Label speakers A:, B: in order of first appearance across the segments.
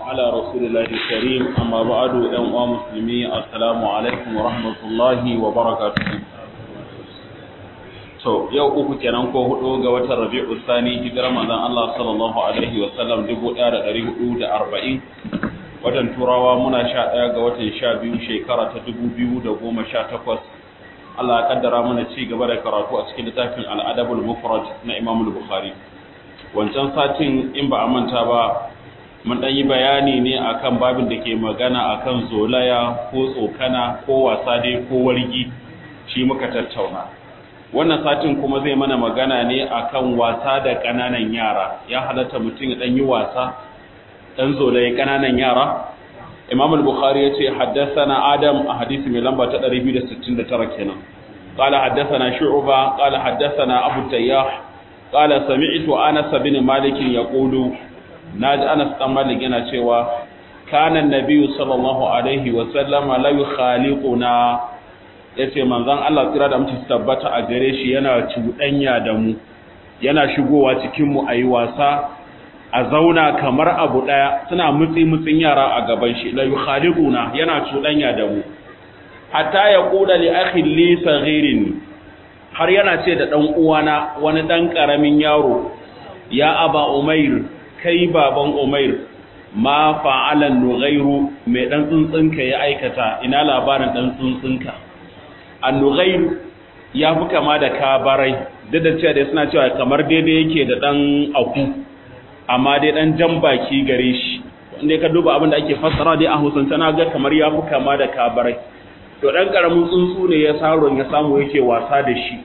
A: على رسول الله الكريم أما بعد أيها المسلمين السلام عليكم ورحمة الله وبركاته to yau uku kenan ko hudu ga watan Rabi'u Sani hijirar manzon Allah sallallahu alaihi wa sallam 1440 watan Turawa muna 11 ga watan 12 shekara ta 2018 Allah ya kaddara mana ci gaba da karatu a cikin littafin Al-Adabul Mufrad na Imam Bukhari wancan satin in ba a manta ba mun dan yi bayani ne akan babin da ke magana akan zolaya ko tsokana ko wasa dai ko wargi shi muka tattauna wannan satin kuma zai mana magana ne akan wasa da ƙananan yara ya halatta mutum ya dan yi wasa dan zolaye ƙananan yara Imam al-Bukhari yace haddathana Adam a hadisi mai lamba ta 269 kenan قال حدثنا شعبة قال حدثنا أبو التياح قال سمعت أنس بن مالك يقول ناج أنس بن مالك yana cewa كان النبي صلى الله عليه وسلم لا يخالقنا yace manzon Allah tsira da mutum tabbata a gare shi yana cuɗanya da mu yana shigowa cikin mu ayi wasa a zauna kamar abu daya suna mutsi mutsin yara a gaban shi la yukhaliquna yana cuɗanya da mu hatta ya kula li akhi li saghirin har yana ce da dan uwana wani dan karamin yaro ya aba umair kai baban umair ma fa'ala nughairu mai dan tsuntsunka ya aikata ina labarin dan tsuntsunka an-nughair ya fi kama da kabarai duk da cewa dai suna cewa kamar daidai yake da dan aku amma dai dan jan baki gare shi wanda ka duba abin da ake fassara dai a Hausance na ga kamar ya fi kama da kabarai to dan karamin tsuntsu ne ya saron ya samu yake wasa da shi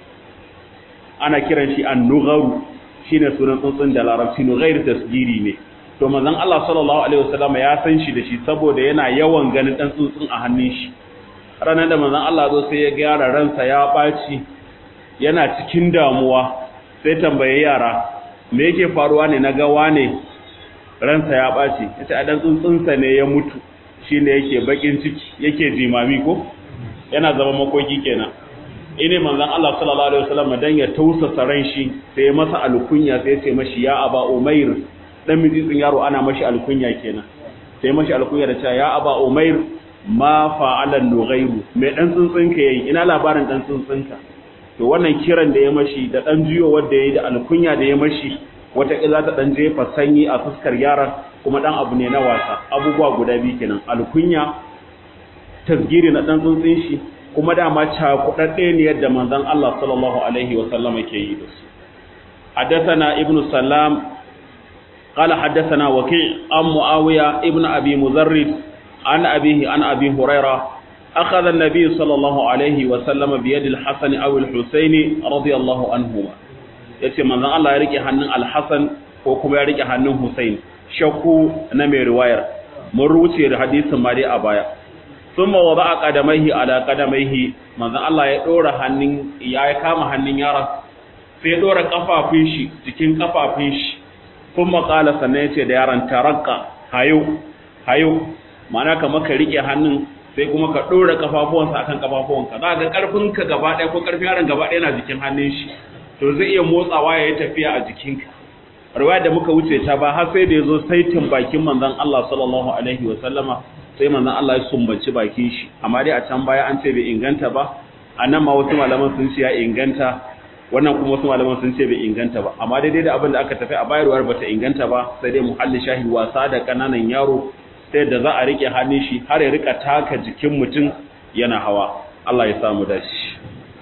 A: ana kiran shi an-nugharu shine sunan tsuntsun da larabci nughair tasgiri ne to manzon Allah sallallahu alaihi wasallam ya san shi da shi saboda yana yawan ganin dan tsuntsun a hannun shi ranar da manzon Allah zo sai ya gyara ransa ya baci yana cikin damuwa sai tambaye yara me yake faruwa ne na ga wane ransa ya baci yace a dan tsuntsunsa ne ya mutu shine yake bakin ciki yake jimami ko yana zama makoki kenan ine manzon Allah sallallahu alaihi wasallam dan ya tausasa ran shi sai masa alkunya sai ya ce mashi ya aba umair dan mijitsin yaro ana mashi alkunya kenan sai mashi alkunya da cewa ya aba umair ma fa'ala nughairu mai dan tsuntsunka yayi ina labarin dan tsuntsunka to wannan kiran da ya mashi da dan jiyo wanda yayi da alkunya da ya mashi wata kila ta dan jefa sanyi a fuskar yaron kuma dan abu ne na wasa abubuwa guda biyu kenan alkunya tasgiri na dan tsuntsun shi kuma dama cakudadde ne yadda manzon Allah sallallahu alaihi wa sallama ke yi da su حدثنا ابن سلام قال حدثنا وكيع عن معاوية ابن أبي مزرد عن أبيه عن أبي هريرة أخذ النبي صلى الله عليه وسلم بيد الحسن أو الحسين رضي الله عنهما yace manzon Allah ya rike hannun Al-Hasan ko kuma ya rike hannun Hussein shakku na mai riwayar mun ruce da hadisin ma dai a baya thumma wada'a qadamaihi ala qadamaihi manzon Allah ya dora hannun ya kama hannun yaron sai ya dora kafafun shi cikin kafafun shi kuma qala sannan yace da yaron tarakka hayo hayo ma'ana kamar ka rike hannun sai kuma ka dora kafafuwansa akan kafafuwanka za ga karfinka gaba ɗaya ko karfin yaron gaba ɗaya na jikin hannun shi to zai iya motsawa ya yi tafiya a jikinka riwaya da muka wuce ta ba har sai da ya zo saitin bakin manzon Allah sallallahu alaihi wa sallama sai manzon Allah ya sumbaci bakin shi amma dai a can baya an ce bai inganta ba a nan ma wasu malaman sun ce ya inganta wannan kuma wasu malaman sun ce bai inganta ba amma daidai da abin da aka tafi a bayarwar bata inganta ba sai dai muhalli shahi wasa da kananan yaro sai da za a rike hannun shi har ya rika taka jikin mutum yana hawa Allah ya samu dashi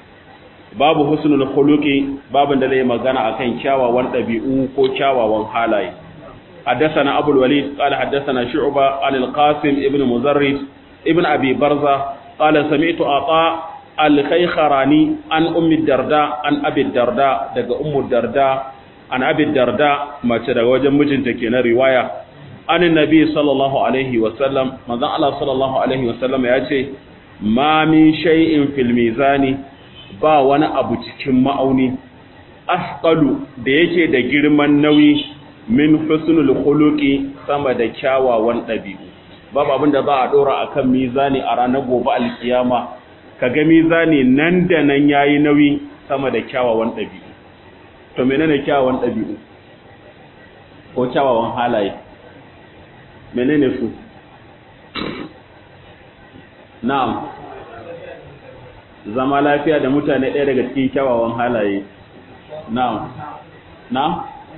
A: babu husnul khuluqi babin da zai magana akan kyawawan dabi'u ko kyawawan halaye حدثنا أبو الوليد قال حدثنا شعبة عن القاسم ابن مزرد ابن أبي برزة قال سمعت عطاء الخيخراني عن أم الدرداء عن أبي الدرداء دق أم الدرداء عن أبي الدرداء ما تدق وجم مجنتكين رواية عن النبي صلى الله عليه وسلم ماذا الله صلى الله عليه وسلم يأتي ما من شيء في الميزان ba wani abu cikin ma'auni asqalu da yake da girman nauyi min husnul khuluqi sama da kyawawan dabi'u babu abin da za a dora akan mizani a ranar gobe alkiyama kaga mizani nan da nan yayi nauyi sama da kyawawan dabi'u to menene kyawawan dabi'u ko kyawawan halaye menene su na'am zama lafiya da mutane ɗaya daga cikin kyawawan halaye na'am na'am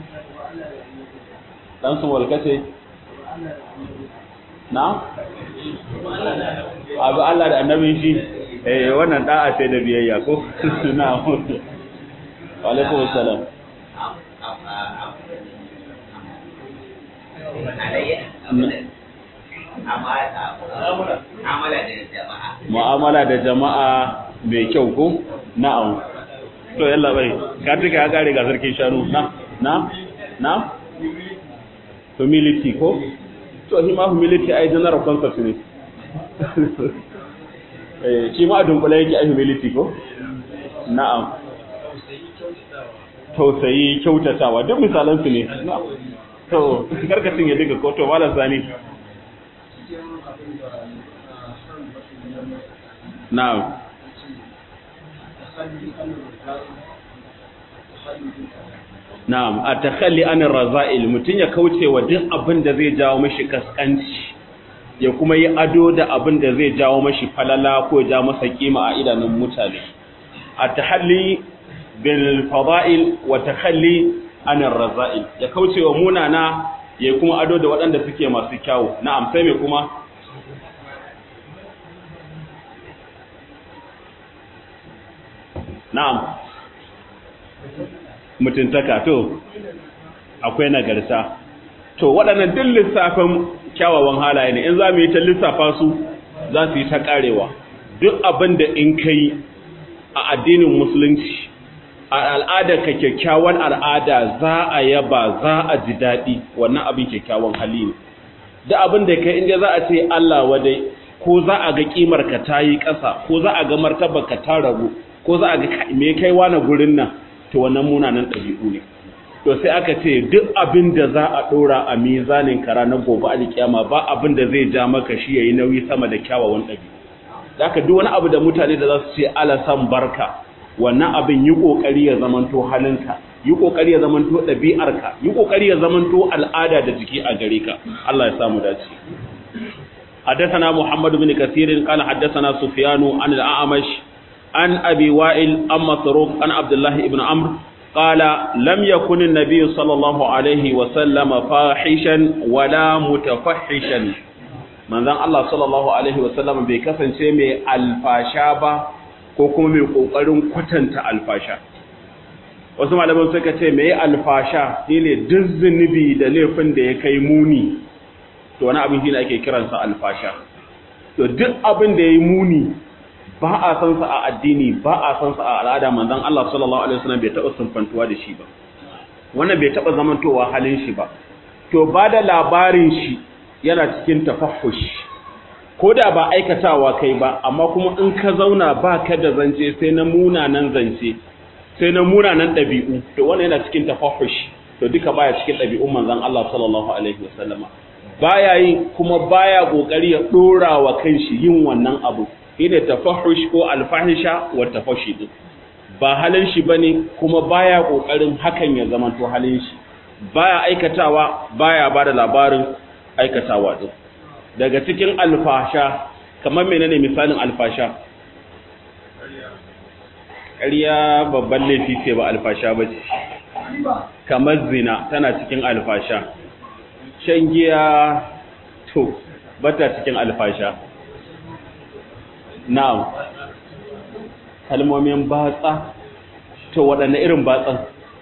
A: dan su walkace na'am abu Allah da annabin shi eh wannan da'a ce da biyayya ko na'am wa alaikum assalam mu'amala da jama'a mai kyau ko na'am to yalla bai ka tuka ya kare ga sarkin shanu na na na humility ko to shi ma humility ai general concept ne eh shi ma dunkule yake ai humility ko na'am tausayi kyautatawa duk misalan su ne to karkacin ya diga ko to malam sani na'am Na'am, a takhalli anir raza'il mutun ya kauce wa duk abin da zai jawo mashi kaskanci ya kuma yi ado da abin da zai jawo mashi falala ko ja masa kima a idanun mutane. A tahalli bil fada'il wa takhalli anir raza'il ya kauce wa munana ya kuma ado da waɗanda suke masu kyawu. Na'am, sai me kuma? Na'am. mutuntaka to akwai nagarta to waɗannan duk lissafin kyawawan halaye ne in za mu yi ta lissafa su za su yi ta ƙarewa duk abin da in kai a addinin musulunci a al'adar ka kyakkyawan al'ada za a yaba za a ji daɗi wannan abin kyakkyawan hali ne duk abin da kai inda za a ce Allah wadai ko za a ga kimar ka ta yi ƙasa ko za a ga martabar ka ta ragu ko za a ga me kai wani gurin nan to wannan munanan ɗabi'u ne to sai aka ce duk abin da za a ɗora a mizanin kara na gobe a kiyama ba abin da zai ja maka shi yayi nauyi sama da kyawawan ɗabi'u da aka duk wani abu da mutane da za su ce ala san barka wannan abin yi kokari ya zamanto halinka yi kokari ya zamanto ɗabi'arka yi kokari ya zamanto al'ada da jiki a gare ka Allah ya samu dace حدثنا محمد بن كثير قال حدثنا سفيان عن الأعمش عن أبي وائل أم مسروق عن عبد الله بن عمرو قال لم يكن النبي صلى الله عليه وسلم فاحشا ولا متفحشا من ذن الله صلى الله عليه وسلم bai kasance mai alfasha ba ko kuma mai kokarin kwatanta alfasha wasu malaman suka ce mai alfasha shine duk zunubi da laifin da ya kai muni to wani abin shine ake kiransa alfasha to duk abin da yayi muni ba a san sa a addini ba a san sa a al'ada manzon Allah sallallahu alaihi wasallam bai taba sunfantuwa da shi ba wannan bai taba zamantowa halin shi ba to ba da labarin shi yana cikin tafahhush ko da ba aikatawa kai ba amma kuma in ka zauna ba ka da zance sai na munanan zance sai na munanan ɗabi'u to wannan yana cikin tafahhush to duka baya cikin ɗabi'un manzon Allah sallallahu alaihi wasallama baya yi kuma baya kokari ya dora wa kanshi yin wannan abu shine tafahush ko alfahisha wa tafashi din ba halin shi bane kuma baya kokarin hakan ya zama to halin shi baya aikatawa baya bada labarin aikatawa din daga cikin alfasha kamar menene misalin alfasha ƙarya babban laifi ce ba alfasha ba ce kamar zina tana cikin alfasha shan giya to bata cikin alfasha na'am kalmomin batsa to waɗanne irin batsan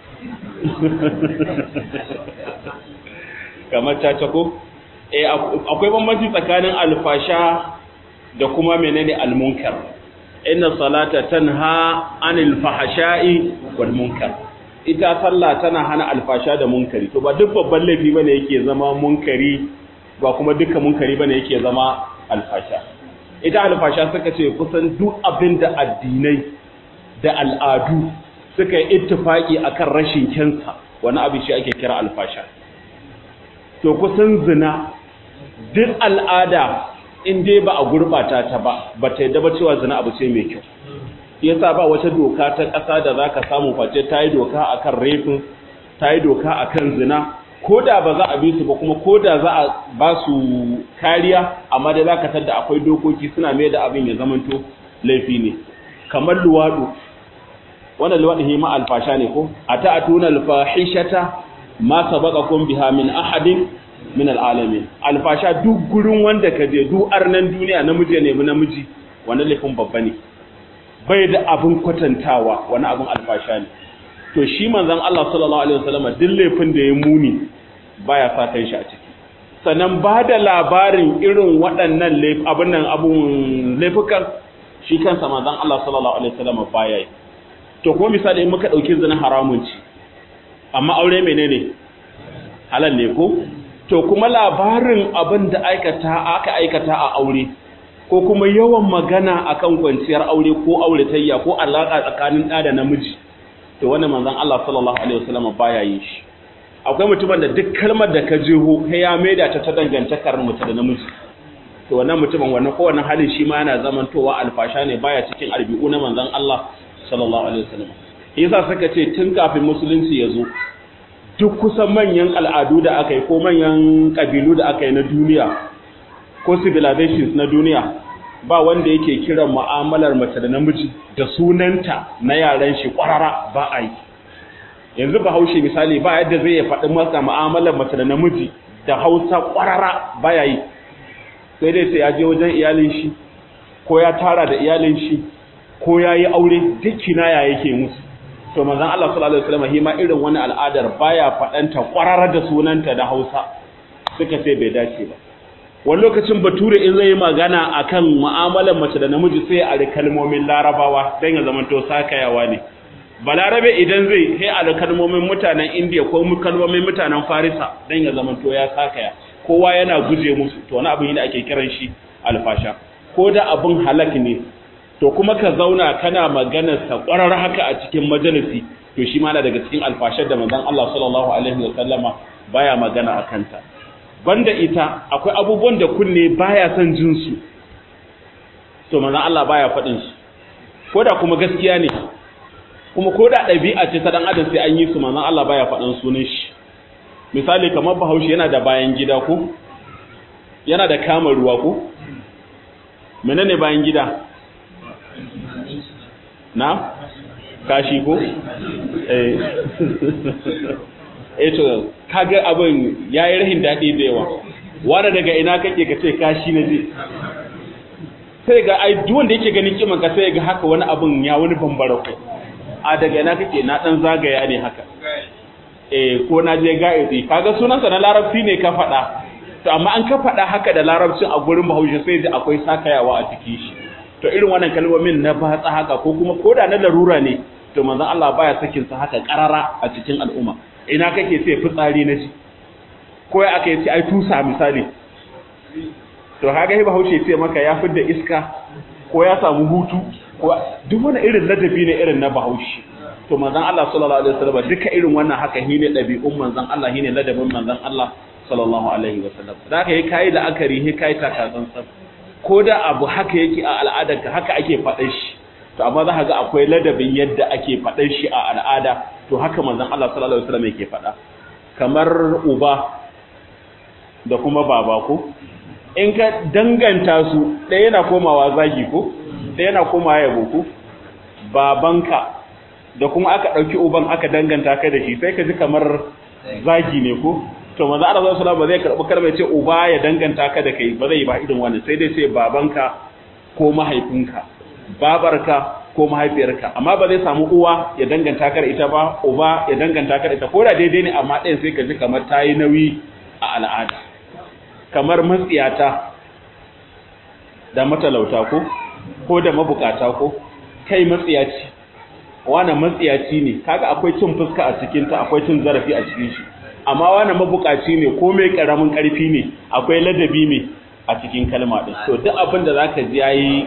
A: kamar caca ko eh akwai bambanci tsakanin alfasha da kuma menene almunkar inna salata tanha anil fahsha'i wal munkar ita sallah tana hana alfasha da munkari to ba duk babban laifi bane yake zama munkari ba kuma dukkan munkari bane yake zama alfasha ita alfasha suka ce kusan duk abin da addinai da al'adu suka yi ittifaki akan rashin kyansa wani abin shi ake kira alfasha to kusan zina duk al'ada in dai ba a gurbata ta ba ba ta yadda ba cewa zina abu ce mai kyau yasa ba wata doka ta ƙasa da zaka samu face ta yi doka akan rafin ta yi doka akan zina ko da ba za a bi su ba kuma ko da za a ba su kariya amma da za ka tadda akwai dokoki suna mai da abin ya zamanto laifi ne kamar luwaɗu wannan luwaɗu hima alfasha ne ko a ta atuna alfahishata ma sabaqakum biha min ahadin min alalamin alfasha duk gurin wanda ka je duk arnan duniya namiji ne namiji wannan laifin babba ne bai da abin kwatantawa wani abin alfasha ne to shi manzon Allah sallallahu alaihi wasallam duk laifin da ya muni baya sa kan shi a ciki sannan ba da labarin irin waɗannan abin nan abun laifukan shi kansa manzon Allah sallallahu alaihi wasallam baya yi to kuma misali in muka dauki zina haramun ci amma aure menene halal ne ko to kuma labarin abin da aikata aka aikata a aure ko kuma yawan magana akan kwanciyar aure ko auratayya ko alaka tsakanin ɗa da namiji to wannan manzon Allah sallallahu alaihi wasallam baya yin shi akwai mutumin da duk kalmar da ka jeho sai ya maida ta ta dangantakar mutum da namiji to wannan mutumin wannan ko wannan halin shi ma yana zamantowa alfasha ne baya cikin albi'u na manzon Allah sallallahu alaihi wasallam yasa suka ce tun kafin musulunci ya zo duk kusan manyan al'adu da aka yi ko manyan kabilu da aka yi na duniya ko civilizations na duniya ba wanda yake kiran mu'amalar mace da namiji da sunanta na yaran shi kwarara ba a yi yanzu ba haushe misali ba yadda zai ya faɗi masa mu'amalar mace da namiji da hausa kwarara ba ya yi sai dai sai ya je wajen iyalin shi ko ya tara da iyalin shi ko ya yi aure duk kinaya yake musu to manzon Allah sallallahu alaihi wasallam hima irin wani al'adar baya faɗanta kwarara da sunanta da hausa suka ce bai dace ba wani lokacin bature in zai yi magana akan mu'amalar mace da namiji sai a da kalmomin larabawa don ya zamanto sakayawa ne balarabe idan zai sai a da kalmomin mutanen indiya ko kalmomin mutanen farisa don ya zamanto ya sakaya kowa yana guje musu to wani abin da ake kiran shi alfasha ko da abin halak ne to kuma ka zauna kana maganar sa kwarar haka a cikin majalisi to shi ma na daga cikin alfashar da manzon Allah sallallahu alaihi wa sallama baya magana akan ta banda ita akwai abubuwan da kunne baya son jin su to manzon Allah baya faɗin su koda kuma gaskiya ne kuma koda ɗabi'a ce ta dan adam sai an yi su manzon Allah baya faɗin sunan shi misali kamar Bahaushe yana da bayan gida ko yana da kama ruwa ko menene bayan gida na kashi ko eh eh to kaga abin yayi rahin dadi da yawa wanda daga ina kake ka ce kashi na je sai ga ai duk wanda yake ganin kiman ka sai ga haka wani abin ya wani bambara ko a daga ina kake na dan zagaya ne haka eh ko na je ga'izi kaga sunansa na larabci ne ka faɗa to amma an ka faɗa haka da larabcin a gurin bahaushe sai da akwai sakayawa a cikin shi to irin wannan kalmomin na batsa haka ko kuma koda na larura ne to manzon Allah baya sakin sa haka karara a cikin al'umma ina kake sai fitsari na ji ko ya aka yi ai tusa misali to kaga hiba haushe sai maka ya fidda iska ko ya samu hutu ko duk wani irin ladabi ne irin na bahaushe to manzon Allah sallallahu alaihi wasallam duka irin wannan haka hine dabi'un manzon Allah hine ladabin manzon Allah sallallahu alaihi wasallam da ka yi kai la'akari he kai takatsantsan ko da abu haka yake a al'adarka haka ake faɗin shi to amma za ka ga akwai ladabin yadda ake faɗin shi a al'ada to haka manzon Allah sallallahu alaihi wasallam yake faɗa kamar uba da kuma baba ko in ka danganta su ɗaya yana komawa zagi ko ɗaya yana komawa yabo ko babanka da kuma aka ɗauki uban aka danganta ka da shi sai ka ji kamar zagi ne ko to manzo Allah sallallahu ba zai karbi kalmar ce uba ya danganta ka da kai ba zai ba irin wannan sai dai sai babanka ko mahaifinka babarka ko mahaifiyarka amma ba zai samu uwa ya danganta ka da ita ba uba ya danganta ka da ita ko da daidai ne amma ɗayan sai ka ji kamar tayi nauyi a al'ada kamar matsiyata da matalauta ko ko da mabukata ko kai matsiyaci wannan matsiyaci ne kaga akwai cin fuska a cikin ta akwai cin zarafi a cikin shi amma wani mabukaci ne ko mai karamin karfi ne akwai ladabi ne a cikin kalma din to duk abin da zaka ji yayi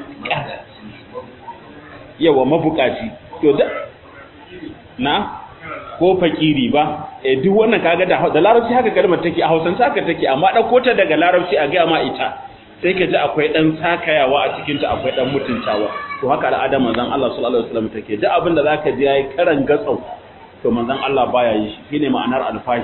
A: yawa mabukaci to duk na ko fakiri ba eh duk wannan kaga da da larabci haka kalmar take a Hausance haka take amma dauko ta daga larabci a ga ma ita sai ka ji akwai dan sakayawa a cikin ta akwai dan mutuntawa to haka al'adar manzon Allah sallallahu alaihi wasallam take duk abin da zaka ji yayi karan gatsau to manzon Allah baya yi shi shine ma'anar alfashi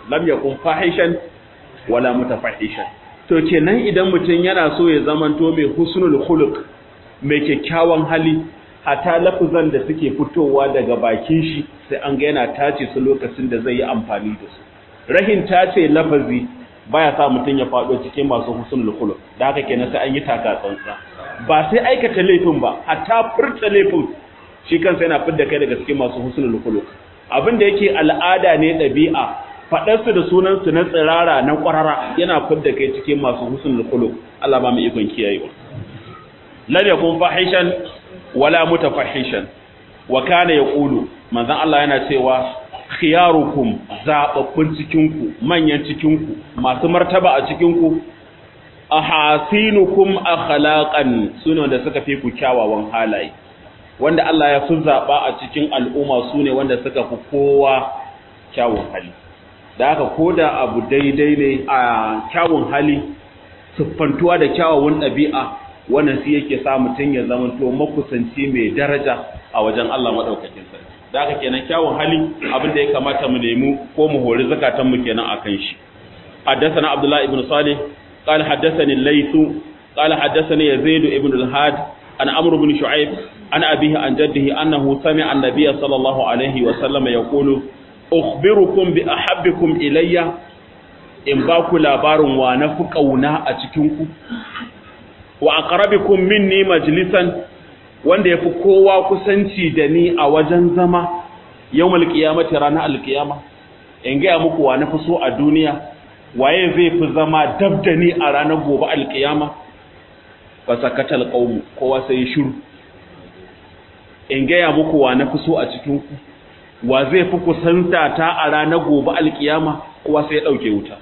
A: lam yakun fahishan wala mutafahishan to kenan idan mutum yana so ya zamanto mai husnul khuluq mai kyakkyawan hali hatta lafuzan da suke fitowa daga bakin shi sai an ga yana tace su lokacin da zai yi amfani da su rahin tace lafazi baya sa mutum ya faɗo cikin masu husnul khuluq da haka kenan sai an yi taka tsantsa ba sai aikata laifin ba hatta furta laifin shi kansa yana fidda kai daga cikin masu husnul khuluq abin da yake al'ada ne ɗabi'a faɗar su da sunan su na tsirara na ƙwarara yana fidda kai cikin masu husnul khuluq Allah ba mu ikon kiyayewa lam yakun fahishan wala mutafahishan wa kana yaqulu manzon Allah yana cewa khiyarukum zababbun cikinku manyan cikinku masu martaba a cikinku ahasinukum akhlaqan sune da suka fi ku kyawawan halaye wanda Allah ya fi zaba a cikin al'umma sune wanda suka fi kowa kyawun hali da haka koda abu daidai ne a kyawun hali siffantuwa da kyawawan ɗabi'a wannan shi yake sa mutum ya zama to makusanci mai daraja a wajen Allah madaukakin sarki da haka kenan kyawun hali abin da ya kamata mu nemi ko mu hori zakatan mu kenan akan shi حدثنا عبد الله بن صالح قال حدثني الليث قال حدثني يزيد بن الهاد عن عمرو بن شعيب عن أبيه عن جده أنه سمع النبي صلى الله عليه وسلم يقول أخبركم بأحبكم إلي in ba ku labarin wa na fi ƙauna a cikinku wa aqrabikum minni majlisan wanda yafi kowa kusanci da ni a wajen zama yawmal qiyamati ranar alqiyama in ga muku wa na fi so a duniya waye zai fi zama dab da ni a ranar gobe alqiyama fa sakatal qawm kowa sai shiru in ga muku wa na fi so a cikinku wa zai fi kusanta ta a ranar gobe alqiyama kowa sai ya dauke wuta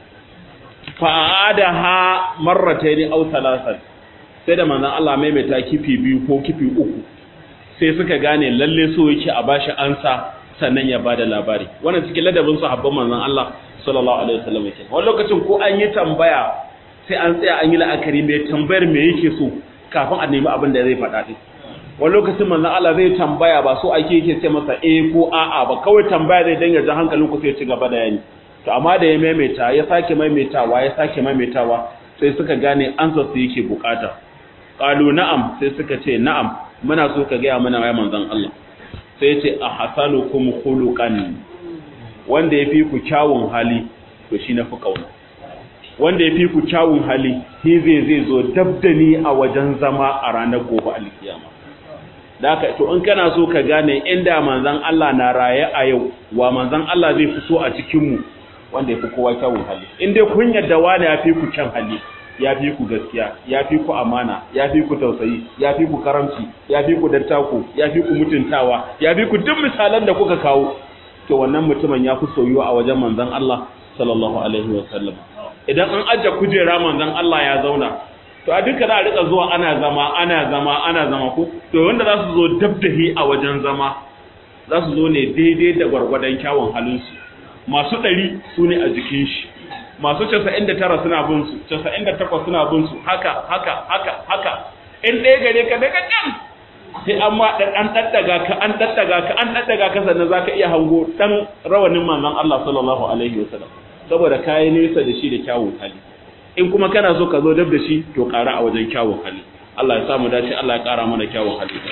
A: fa'adaha marratayn aw thalathan sai da manzon Allah maimaita kifi biyu ko kifi uku sai suka gane lalle so yake a bashi ansa sannan ya bada labari wannan cikin ladabin sahabban manzon Allah sallallahu alaihi wasallam yake wani lokacin ko an yi tambaya sai an tsaya an yi la'akari mai tambayar me yake so kafin a nemi abin da zai faɗa din wani lokacin manzon Allah zai tambaya ba so ake yake ce masa eh ko a'a ba kawai tambaya zai danga jan hankalin ku sai ya ci gaba da yani to amma da ya maimaita ya sake maimaitawa ya sake maimaitawa sai suka gane ansa su yake bukata qalu na'am sai suka ce na'am muna so ka gaya mana ya manzon Allah sai ya ce ahsanukum khuluqan wanda yafi ku kyawun hali to shi na fi kauna wanda yafi ku kyawun hali shi zai zai zo dabdani a wajen zama a ranar gobe alkiyama da haka to in kana so ka gane inda manzon Allah na raye a yau wa manzon Allah zai fi so a cikin mu wanda yafi kowa kyawun hali in dai kun yadda wani yafi ku kyan hali ya fi ku gaskiya ya fi ku amana ya fi ku tausayi ya fi ku karamci ya fi ku dattako ya fi ku mutuntawa ya fi ku duk misalan da kuka kawo to wannan mutumin ya fi soyuwa a wajen manzon Allah sallallahu alaihi wa sallam idan an ajja kujera manzon Allah ya zauna to a duka za a rika zuwa ana zama ana zama ana zama ko to wanda za su zo dabdahi a wajen zama za su zo ne daidai da gwargwadon kyawun halinsu masu ɗari su ne a jikin shi masu 99 suna bin su 98 suna bin su haka haka haka haka in ɗaya gare ka daga can sai an ma an daddaga ka an daddaga ka an daddaga ka sannan zaka iya hango dan rawanin manzon Allah sallallahu alaihi wasallam saboda kai nesa da shi da kyawun hali in kuma kana so ka zo dab da shi to ƙara a wajen kyawun hali Allah ya samu dace Allah ya ƙara mana kyawun hali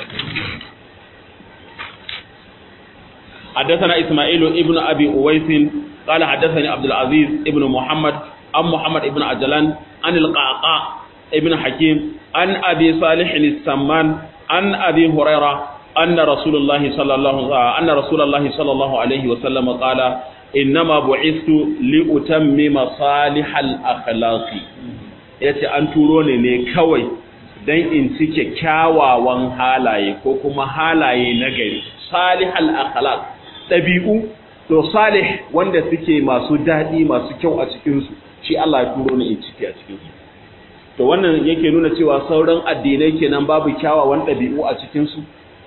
A: حدثنا إسماعيل ابن أبي أويس قال حدثني عبد العزيز ابن محمد عن محمد ابن عجلان عن القعقاع ابن حكيم عن أبي صالح السمان عن أبي هريرة أن رسول الله صلى الله أن رسول الله صلى الله عليه وسلم قال إنما بعثت لأتمم صالح الأخلاق yace an turo ne ne kawai dan in cike kyawawan halaye ko kuma halaye na gari salihal akhlaq dabi'u to salih wanda suke masu daɗi masu kyau a cikinsu shi Allah ya turo ni in ciki a cikinsu to wannan yake nuna cewa sauran addinai kenan babu kyawawan ɗabi'u a cikinsu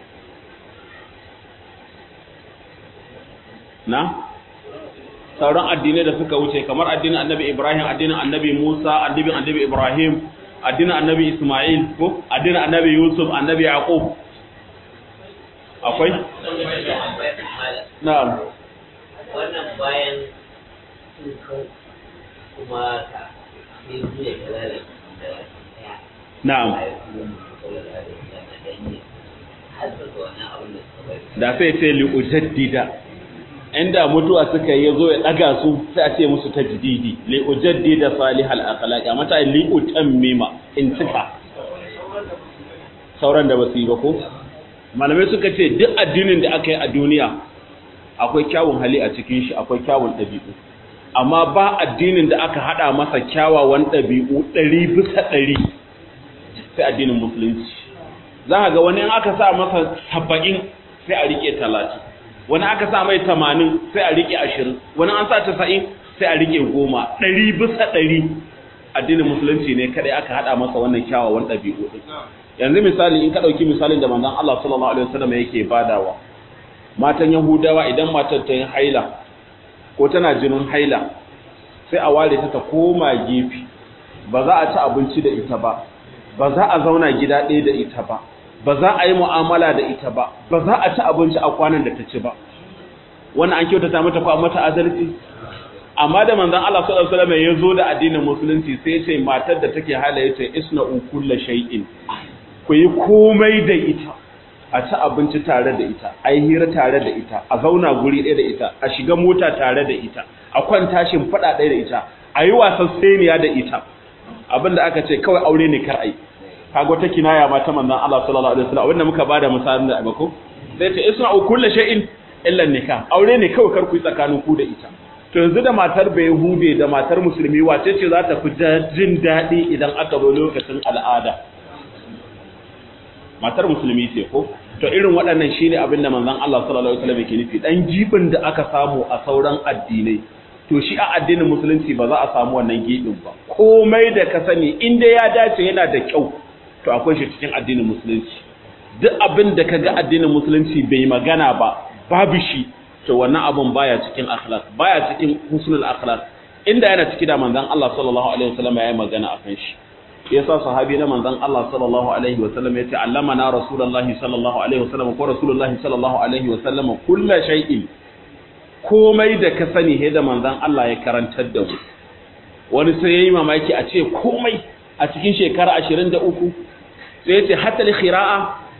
A: na sauran addinai da suka wuce kamar addinin annabi ibrahim addinin annabi musa addinin annabi ibrahim addinin annabi isma'il ko addinin annabi yusuf annabi yaqub akwai na'am
B: wannan bayan kuma ka sai zuwa ka lalata da ɗaya
A: na'am da sai ce li'ujaddida inda mutuwa suka yi zo ya daga su sai a ce musu tajdidi li'ujaddida salihal akhlaq amma ta li'utammima in cika sauran da basu yi ba ko malamai suka ce duk addinin da aka yi a duniya akwai kyawun hali a cikin shi akwai kyawun ɗabi'u amma ba addinin da aka hada masa kyawawan ɗabi'u ɗari bisa ɗari sai addinin musulunci za ka ga wani in aka sa masa saba'in sai a rike talatin wani aka sa mai tamanin sai a rike ashirin wani an sa tasa'in sai a rike goma ɗari bisa ɗari addinin musulunci ne kadai aka hada masa wannan kyawawan ɗabi'u ɗin yanzu misali in ka ɗauki misalin da manzon Allah sallallahu alaihi wasallam yake badawa matan Yahudawa idan matar ta yi haila ko tana jinin haila sai a ware ta ta koma gefe ba za a ci abinci da ita ba ba za a zauna gida ɗaya da ita ba ba za a yi mu'amala da ita ba ba za a ci abinci a kwanan da ta ci ba wannan an kyautata mata ko mata adalci amma da manzon Allah sallallahu alaihi wasallam ya zo da addinin musulunci sai ya ce matar da take hala yace isna'u kullu shay'in ku yi komai da ita a ci abinci tare da ita a yi hira tare da ita a zauna guri ɗaya da ita a shiga mota tare da ita a kwanta faɗa ɗaya da ita a yi wasan seniya da ita abinda aka ce kawai aure ne kar ai kaga wata kinaya ma ta manzon Allah sallallahu alaihi wasallam wanda muka bada misalin da abako sai ce isma'u kullu shay'in illa nikah aure ne kawai kar ku yi tsakanin ku da ita to yanzu da matar bai hude da matar musulmi wace ce za ta fi jin daɗi idan aka zo lokacin al'ada matar musulmi ce ko to irin waɗannan shine abin da manzon Allah sallallahu alaihi wasallam yake nufi dan jibin da aka samu a sauran addinai to shi a addinin musulunci ba za a samu wannan gibin ba komai da ka sani inda ya dace yana da kyau to akwai shi cikin addinin musulunci duk abin da kaga addinin musulunci bai magana ba babu shi to wannan abun baya cikin akhlaq baya cikin husnul akhlaq inda yana ciki da manzon Allah sallallahu alaihi wasallam ya yi magana akan shi yasa sahabi na manzon Allah sallallahu alaihi wasallam yace allamana rasulullahi sallallahu alaihi wasallam ko rasulullahi sallallahu alaihi wasallam kullu shay'in komai da ka sani he da manzon Allah ya karantar da mu wani sai yayi mamaki a ce komai a cikin shekara 23 sai yace hatta al-khira'a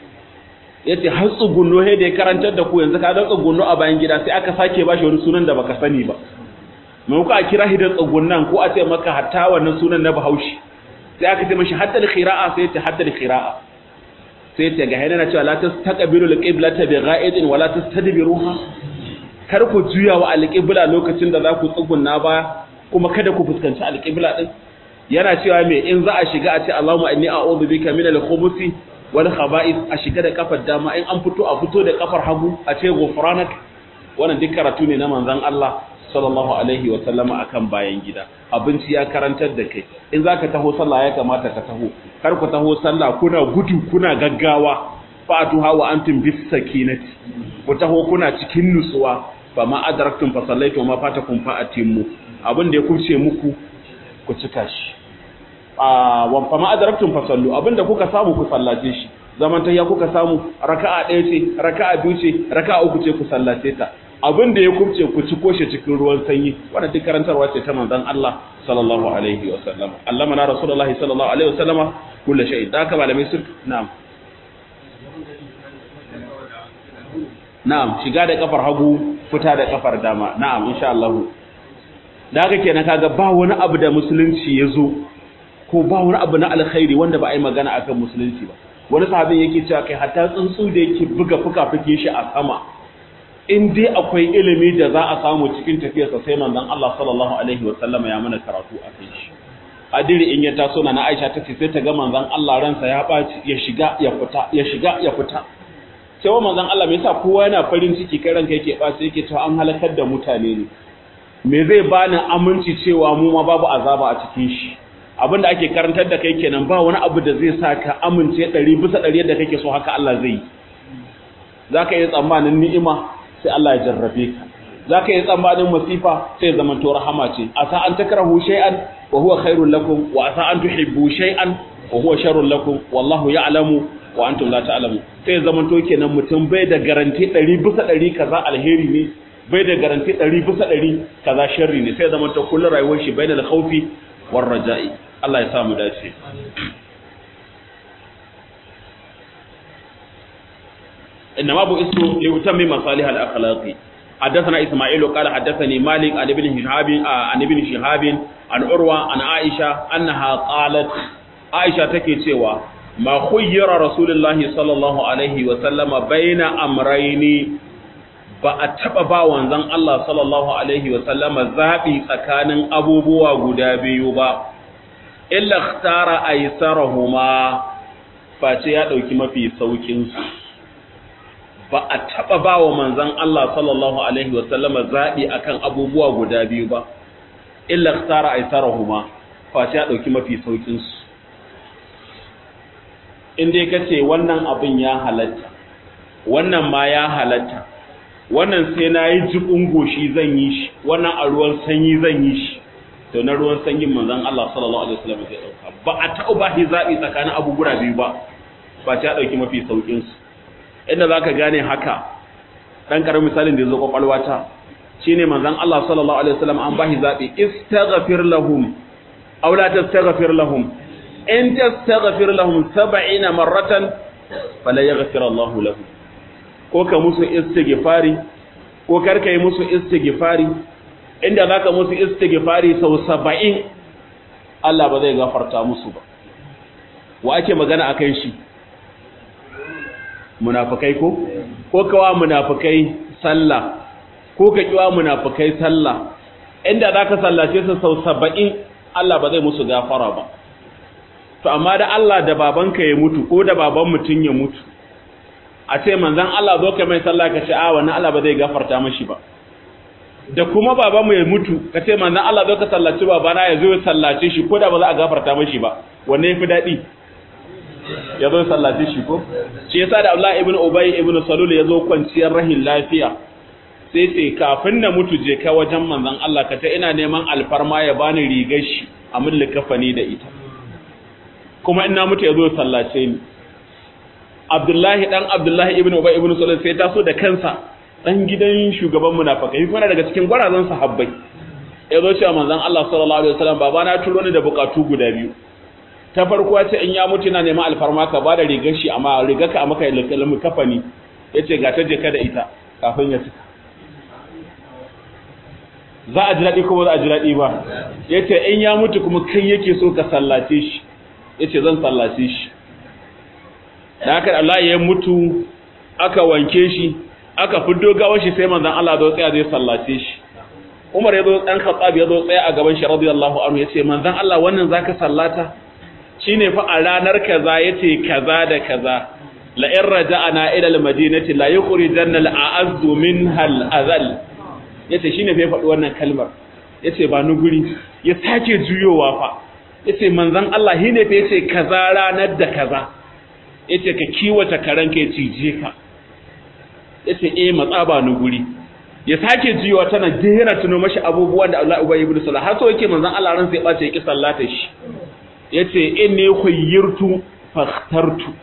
A: yace har tsugunno he da ya karantar da ku yanzu ka da tsugunno a bayan gida sai aka sake bashi wani sunan da baka sani ba mai ku a kira hidan tsugunnan ko a ce maka hatta wannan sunan na Bahaushe sai aka ce mashi hatta al-khira'a sai yace hatta al-khira'a sai yace ga hayana cewa la tastaqbilu al-qiblata bi gha'idin wa la tastadbiruha kar ku juya wa alƙibla lokacin da za ku tsugunna ba kuma kada ku fuskanci alƙibla din yana cewa me in za a shiga a ce Allahumma inni a'udhu bika min al-khubuthi wal khaba'ith a shiga da kafar dama in an fito a fito da kafar hagu a ce ghufranak wannan duk karatu ne na manzon Allah sallallahu alaihi wa sallama akan bayan gida abinci ya karantar da kai in zaka taho sallah ya kamata ka taho kar ku taho sallah kuna gudu kuna gaggawa fa'atuha wa antum bis sakinati ku taho kuna cikin nutsuwa fa ma adraktum fa sallaitu ma fatakum fa atimmu abin da ya kuce muku ku cika shi a wa fa ma adraktum fa sallu abin da kuka samu ku sallace shi zaman tayya kuka samu raka'a ɗaya ce raka'a biyu ce raka'a uku ce ku sallace ta abin da ya kubce ku ci koshe cikin ruwan sanyi wannan duk karantarwa ce ta manzon Allah sallallahu alaihi wa sallam Allah mana rasulullahi sallallahu alaihi wa sallama kullu shay da haka malamai sun na'am na'am shiga da kafar hagu fita da kafar dama na'am insha Allah da haka kenan kaga ba wani abu da musulunci ya zo ko ba wani abu na alkhairi wanda ba a yi magana akan musulunci ba wani sahabin yake cewa kai hatta tsuntsu da yake buga fuka-fukin shi a sama in dai akwai ilimi da za a samu cikin tafiyarsa sai manzon Allah sallallahu alaihi wa sallama ya mana karatu a kai shi adiri in ya taso na Aisha tace sai ta ga manzon Allah ransa ya baci ya shiga ya fita ya shiga ya fita sai wa manzon Allah me yasa kowa yana farin ciki kai ranka yake baci yake cewa an halakar da mutane ne me zai bani aminci cewa mu ma babu azaba a cikin shi abinda ake karantar da kai kenan ba wani abu da zai sa ka amince 100 bisa 100 yadda kake so haka Allah zai yi zaka yi tsammanin ni'ima sai Allah ya jarrabe ka zaka yi tsammanin masifa sai zaman to rahama ce asa an takrahu shay'an wa huwa khairul lakum wa asa an tuhibbu shay'an wa huwa sharrul lakum wallahu ya'lamu wa antum la ta'lamu sai zaman to kenan mutum bai da garanti 100 bisa 100 kaza alheri ne bai da garanti ɗari bisa ɗari kaza sharri ne sai zama ta kullum rayuwar shi bai da khaufi war raja'i Allah ya sa mu dace إنما بئست لأتمم مصالح الأخلاق حدثنا إسماعيل قال حدثني مالك عن ابن شهاب عن ابن شهاب عن عروة عن عائشة أنها قالت عائشة تكي سوى ما خير رسول الله صلى الله عليه وسلم بين أمرين ba a taɓa ba wanzan Allah sallallahu Alaihi wasallama zaɓi tsakanin abubuwa guda biyu ba, illa tara a yi sarahuma face ya ɗauki mafi sauƙinsu. ba a taɓa ba wa manzan Allah sallallahu Alaihi wasallama zaɓi a kan abubuwa guda biyu ba, illa tsara a isarahuma, face ya ɗauki mafi sauƙinsu. In dai ka ce wannan abin ya halatta, wannan ma ya halatta, wannan sai na yi jibin goshi zan yi shi, wannan a ruwan sanyi zan yi shi, to na ruwan sanyin manzan Allah sallallahu Alaihi wasallama zai ɗauka. Ba a taɓa ba shi zaɓi tsakanin abubuwa biyu ba, face ya ɗauki mafi sauƙinsu. inda za ka gane haka ɗan ƙaramin misalin da ya zo ƙwaƙwalwata shi ne manzan Allah sallallahu Alaihi wasallam an ba shi zaɓi istaghfir lahum aw la tastaghfir lahum in tastaghfir lahum sab'ina marratan fala yaghfir Allahu lahum ko ka musu istighfari ko kar kai musu istighfari inda zaka musu istighfari sau 70 Allah ba zai gafarta musu ba wa ake magana akan shi munafikai ko ko kawa munafikai sallah ko ka kiwa munafikai sallah inda zaka sallace su sau 70 Allah ba zai musu gafara ba to amma da Allah da babanka ya mutu ko da baban mutun ya mutu a ce manzon Allah zo ka mai sallah ka ce a wannan Allah ba zai gafarta mashi ba da kuma babanmu ya mutu ka ce manzon Allah zo ka sallaci babana ya zo ya sallace shi ko da ba za a gafarta mashi ba wanne yafi dadi ya zo sallace shi ko shi yasa da Abdullah ibn Ubay ibn Salul ya zo kwanciyar rahin lafiya sai sai kafin na mutu je ka wajen manzon Allah ka ta ina neman alfarma ya bani rigar shi a min likafani da ita kuma ina mutu ya zo sallace ni Abdullahi dan Abdullahi ibn Ubay ibn Salul sai taso da kansa dan gidan shugaban munafikai kuma daga cikin gwarazan sahabbai ya zo cewa manzon Allah sallallahu alaihi wasallam baba na turo ni da bukatu guda biyu ta farko ce in ya mutu na neman alfarma ka bada rigar shi amma rigar ka a maka ilmi kafani yace ga ta je ka da ita kafin ya cika za a ji daɗi kuma za a ji daɗi ba yace in ya mutu kuma kai yake so ka sallace shi yace zan sallace shi da haka Allah ya mutu aka wanke shi aka fiddo gawar shi sai manzon Allah zo tsaya zai sallace shi Umar ya zo dan Khattab ya zo tsaya a gaban shi radiyallahu anhu yace manzon Allah wannan zaka sallata shine fa a ranar kaza yace kaza da kaza la in raja'ana ila al-madinati la yukhrijanna al-a'azzu minha al-azal yace shine fa ya faɗi wannan kalmar yace ba ni guri ya sake juyowa fa yace manzon Allah shine fa yace kaza ranar da kaza yace ka kiwata karanka ya cije ka yace eh matsa ba ni guri ya sake jiwa tana jera tuno mashi abubuwan da Allah ubayy ibn salah har so yake manzon Allah ran sai ya bace yake sallata shi yace inni khayyirtu fakhtartu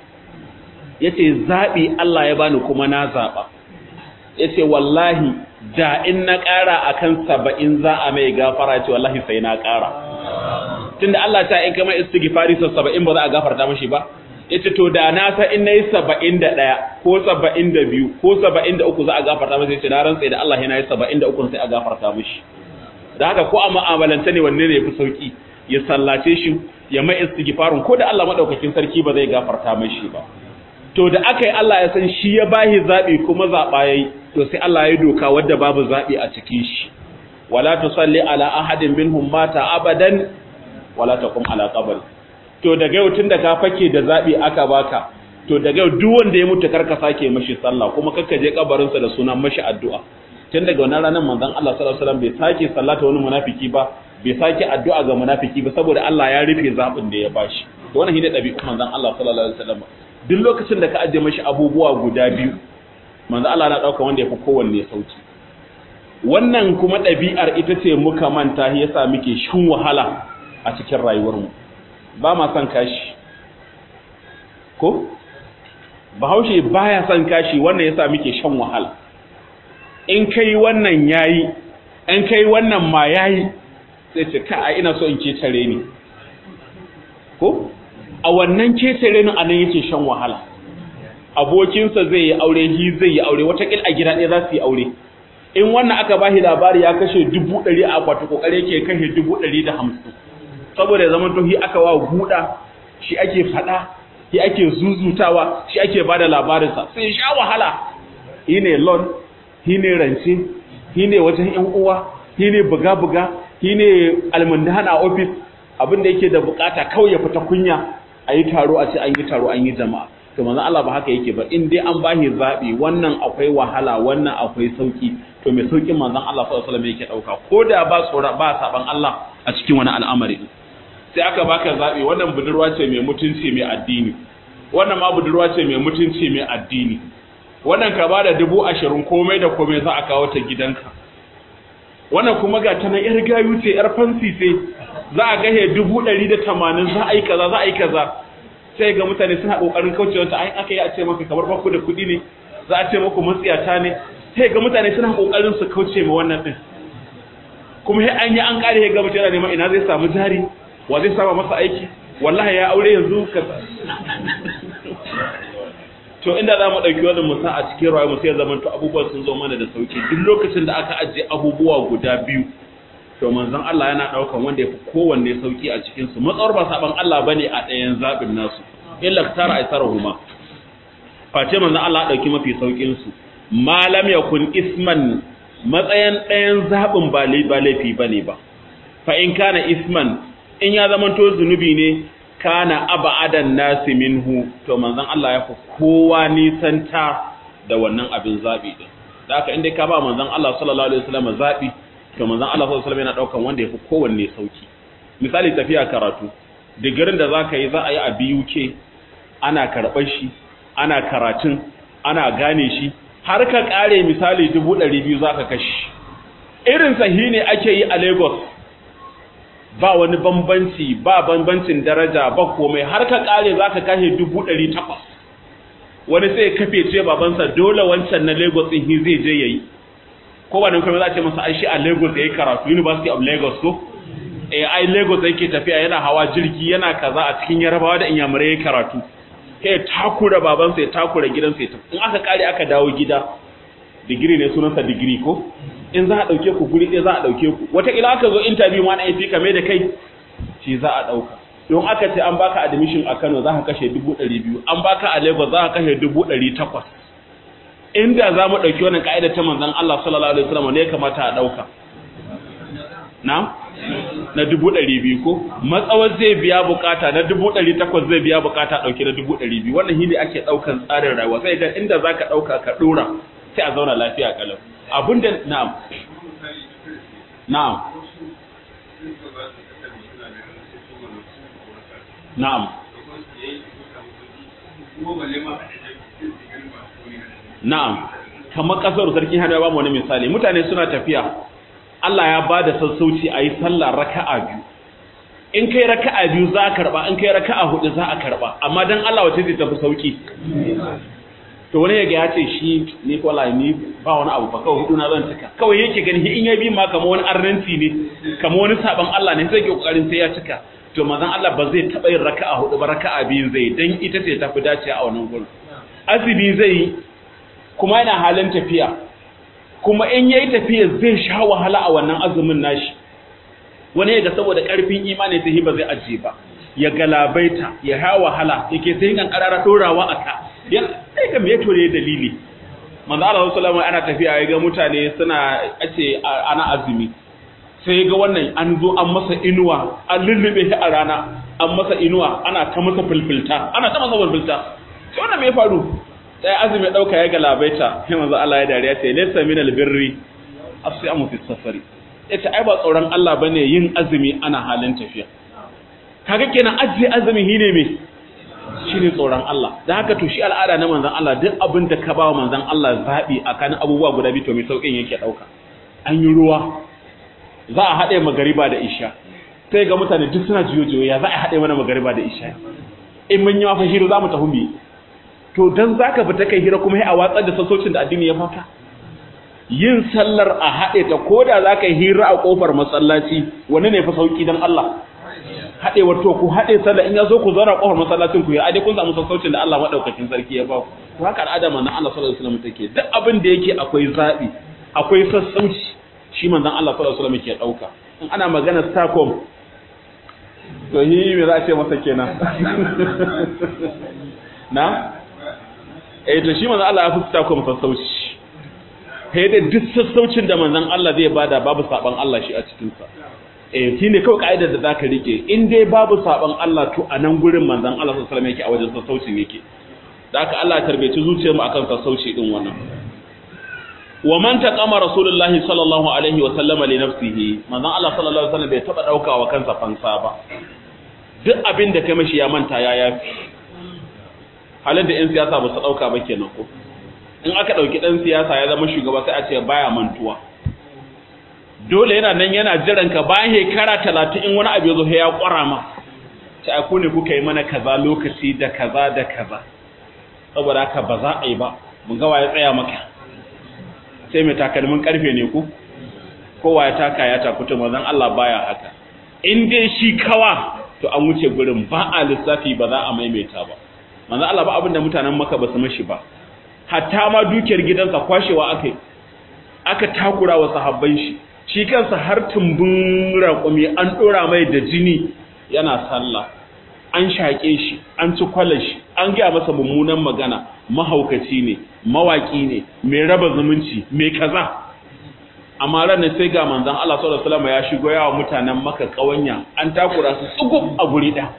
A: yace zabi Allah ya bani kuma na zaba yace wallahi da in na ƙara akan 70 za a mai gafara ce wallahi sai na ƙara tunda Allah ta in kama istighfari sau 70 ba za a gafarta mashi ba yace to da na san in nayi 71 ko 72 ko 73 za a gafarta masa yace na rantsa da Allah yana yi 73 sai a gafarta mishi da haka ko a mu'amalanta ne wanne ne yafi sauki ya sallace shi ya mai istighfarin ko da Allah madaukakin sarki ba zai gafarta mishi ba to da aka yi Allah ya san shi ya bahi zabi kuma zaba yayi to sai Allah ya doka wadda babu zabi a cikin shi wala tusalli ala ahadin minhum mata abadan wala taqum ala qabri to daga yau tunda ka fake da zabi aka baka to daga yau duk wanda ya mutu karka sake mashi sallah kuma karka je kabarin sa da sunan mashi addu'a tun daga wannan ranar manzon Allah sallallahu alaihi wasallam bai sake sallata wani munafiki ba bai sake addu'a ga munafiki ba saboda Allah ya rufe zabin da ya bashi to wannan shine dabi'un manzon Allah sallallahu alaihi wasallam duk lokacin da ka ajiye mashi abubuwa guda biyu manzon Allah na dauka wanda yafi kowanne sauki wannan kuma ɗabi'ar ita ce muka manta yasa muke shin wahala a cikin rayuwarmu ba ma son kashi ko bahaushe baya son kashi wannan yasa muke shan wahala in kai wannan yayi in kai wannan ma yayi sai ce ka a ina so in ketare ni ko a wannan ketare ni anan yake shan wahala abokinsa zai yi aure hi zai yi aure watakil a gida ɗaya za su yi aure in wannan aka ba shi labari ya kashe dubu ɗari a akwati kokare ke kashe dubu ɗari da hamsin saboda ya zama to hi aka wa guda shi ake faɗa shi ake zuzutawa shi ake ba da labarinsa sai sha wahala shi ne lon shi ne rance shi ne wajen yan uwa shi ne buga-buga shi ne almundana a ofis abin da yake da bukata kawai ya fita kunya a yi taro a ce an yi taro an yi jama'a to manzon Allah ba haka yake ba in dai an bashi zabi wannan akwai wahala wannan akwai sauki to mai saukin manzon Allah sallallahu alaihi wasallam yake dauka ko da ba tsora ba saban Allah a cikin wani al'amari sai aka baka zabi wannan budurwa ce mai mutunci mai addini wannan ma budurwa ce mai mutunci mai addini wannan ka bada dubu ashirin komai da komai za a kawo ta gidanka wannan kuma ga ta nan yar gayu ce yar fansi ce za a gahe dubu ɗari da tamanin za a yi kaza za a yi kaza sai ga mutane suna kokarin kaucewa ta ai aka yi a ce maka kamar baku da kuɗi ne za a ce maku matsiyata ne sai ga mutane suna kokarin su kauce ma wannan din kuma sai an yi an kare ga mutane neman ina zai samu jari wa zai sama masa aiki wallahi ya aure yanzu ka to inda za mu ɗauki wannan musa a cikin rayuwa sai zaman to abubuwan sun zo mana da sauki duk lokacin da aka ajiye abubuwa guda biyu to manzon Allah yana daukan wanda yafi kowanne sauki a cikin su matsawar ba saban Allah bane a ɗayan zabin nasu illa tara aisarahuma face manzon Allah dauki mafi saukin su malam yakun isman matsayin ɗayan zabin ba ba laifi bane ba fa in kana isman in ya zama to zunubi ne kana abadan nasi minhu to manzon Allah ya fi kowa nisanta da wannan abin zabi din da haka inda ka ba manzon Allah sallallahu alaihi wasallam zabi to manzon Allah sallallahu alaihi wasallam yana daukan wanda yafi kowanne sauki misali tafiya karatu digirin da zaka yi za a yi a BUK ana karɓar shi ana karatun ana gane shi har ka kare misali 200 zaka kashi irin sahi ne ake yi a Lagos ba wani bambanci ba bambancin daraja ba komai har ka kare zaka kashe 800 wani sai ya kafe ce babansa dole wancan na Lagos din zai je yayi ko ba nan kuma za a ce masa ai shi a Lagos yayi karatu University of Lagos ko eh ai Lagos yake tafiya yana hawa jirgi yana kaza a cikin Yarabawa da Inyamurai yayi karatu kai takura babansa ya takura gidansa ya in aka kare aka dawo gida digiri ne sunansa digiri ko in za a dauke ku guri ɗaya za a dauke ku wata ila aka zo interview ma na AP kame da kai shi za a dauka don aka ce an baka admission a Kano za ka kashe 200 an baka a Lagos za ka kashe 800 inda za mu ɗauki wannan ƙa'idar ta manzan Allah sallallahu Alaihi wasallam ne ya kamata a ɗauka na? na dubu ɗari biyu ko matsawar zai biya bukata na dubu ɗari takwas zai biya bukata ɗauki na dubu ɗari biyu wannan hini ake ɗaukan tsarin rayuwa sai ga inda za ka ɗauka ka ɗora sai a zauna lafiya ƙalau abinda na'am na'am na'am Na'am, kamar ƙasar sarki hannu ya ba mu wani misali, mutane suna tafiya, Allah ya ba da sassauci a yi sallah raka'a biyu. In kai raka'a biyu za a karɓa, in kai raka'a hudu za a karɓa, amma don Allah wace zai tafi sauki. To wani yaga ya ce shi ni kwala ni ba wani abu ba kawai hudu na zan cika. Kawai yake gani in ya bi ma kama wani arnanci ne, kama wani saban Allah ne sai ke kokarin sai ya cika. To mazan Allah ba zai taɓa yin raka'a hudu ba raka'a biyu zai dan ita ce tafi dace a wannan gurin. Azumi zai yi kuma yana halin tafiya kuma in yayi tafiya zai sha wahala a wannan azumin nashi wani yaga saboda karfin imani sai ba zai aje ba ya galabaita ya ha wahala yake sai kan karara dorawa aka ya sai ga me tore dalili manzo Allah sallallahu alaihi ana tafiya yaga mutane suna ace ana azumi sai ga wannan an zo an masa inuwa an lullube shi a rana an masa inuwa ana ta masa fulfulta ana ta masa fulfulta sai wannan me ya faru sai azumi dauka ya galabaita sai manzo Allah ya dariya ce laysa min albirri asiyamu fi safari yace ai ba tsoron Allah bane yin azumi ana halin tafiya kaga kenan ajiye azumi shine me shine tsoron Allah dan haka to shi al'ada na manzon Allah duk abin da ka bawa manzon Allah zabi akan abubuwa guda biyu to mai saukin yake dauka an yi ruwa za a haɗe magariba da isha sai ga mutane duk suna jiyo ya za a haɗe mana magariba da isha in mun yi mafa hiru za mu tafi mu to dan zaka fita kai hira kuma sai a watsar da sassocin da addini ya fata yin sallar a haɗe ta ko da za ka yi hira a ƙofar masallaci wani ne fa sauƙi don Allah haɗe wato ku haɗe sallar in ya zo ku zauna ƙofar masallacin ku yi a dai kun samu sassaucin da Allah maɗaukakin sarki ya ba ku to haka al'ada manzon Allah sallallahu alaihi wasallam take duk abin da yake akwai zaɓi akwai sassauci shi manzon Allah sallallahu alaihi wasallam ke ɗauka in ana magana stakom to yi me za a ce masa kenan na eh to shi manzon Allah ya fi stakom sassauci sai da duk sassaucin da manzon Allah zai bada babu saban Allah shi a cikin sa eh shine kawai kaidar da zaka rike in dai babu saban Allah to a nan gurin manzon Allah sallallahu alaihi wasallam yake a wajen sassaucin yake da haka Allah ya tarbeci zuciyar mu akan sassauci din wannan wa man taqama rasulullahi sallallahu alaihi wasallama li nafsihi manzon Allah sallallahu alaihi wasallam bai taba dauka wa kansa fansa ba duk abin da kai mashi ya manta ya yafi halin da 'yan siyasa ba su dauka ba kenan ko in aka ɗauki ɗan siyasa ya zama shugaba sai a ce baya mantuwa dole yana nan yana jiran ka bayan shekara talatin in wani abu ya zo ya ƙwara ma ta ku ne kuka yi mana kaza lokaci da kaza da kaza saboda haka ba za a yi ba mun ga ya tsaya maka sai mai takalmin karfe ne ku kowa ya taka ya takuta mazan Allah baya haka in dai shi kawa to an wuce gurin ba a lissafi ba za a maimaita ba manzon Allah ba abin da mutanen maka ba su mashi ba hatta ma dukiyar gidansa kwashewa aka aka takura wa sahabban shi shi kansa har tumbin raƙumi an ɗora mai da jini yana sallah an shaƙe shi an ci kwalar shi an gaya masa mummunan magana mahaukaci ne mawaƙi ne mai raba zumunci mai kaza amma ranar sai ga manzon Allah sallallahu alaihi wasallam ya shigo yawa mutanen maka ƙawanya an takura su tsugub a guri ɗaya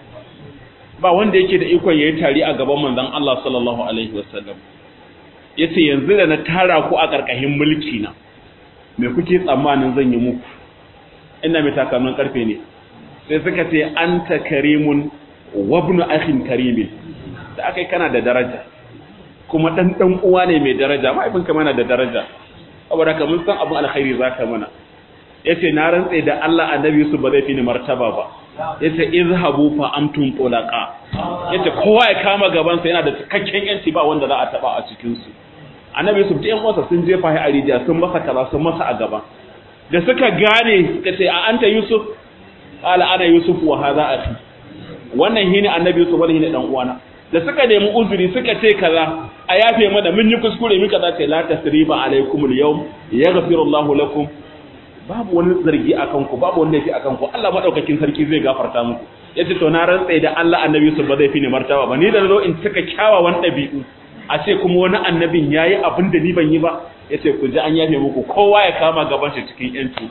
A: ba wanda yake da ikon yayi tari a gaban manzon Allah sallallahu alaihi wasallam yace yanzu da na tara ku a karkashin mulki na me kuke tsammanin zan yi muku ina mai takalmin karfe ne sai suka ce anta karimun wa ibnu akhin karimin da akai kana da daraja kuma dan dan uwa ne mai daraja mahaifinka mana da daraja saboda ka mun san abun alkhairi zaka mana yace na rantse da Allah annabi Yusuf ba zai fi ni martaba ba yace izhabu fa amtum tulaqa yace kowa ya kama gaban sa yana da cikakken yanci ba wanda za a taba a cikin su annabi Yusuf ɗayan wasa sun jefa shi a rijiya sun masa kaza sun masa a gaba da suka gane suka ce a anta Yusuf qala ana Yusuf wa hadha akhi wannan shine annabi Yusuf wannan shine dan uwana da suka nemi uzuri suka ce kaza a yafe mana mun yi kuskure muka za ce la tasriba alaikum al-yawm yaghfiru Allahu lakum babu wani zargi akan ku babu wani laifi akan ku Allah madaukakin sarki zai gafarta muku yace to na rantsa da Allah annabi Yusuf ba zai fi ni martaba ba ni da zo in cika kyawawan dabi'u a ce kuma wani annabin yayi abin da ni ban yi ba yace ku ji an yafe muku kowa ya kama gaban shi cikin yanci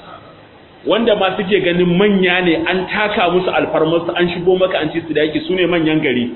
A: wanda ma suke ganin manya ne an taka musu alfarmarsu an shigo maka an ci su da yake su ne manyan gari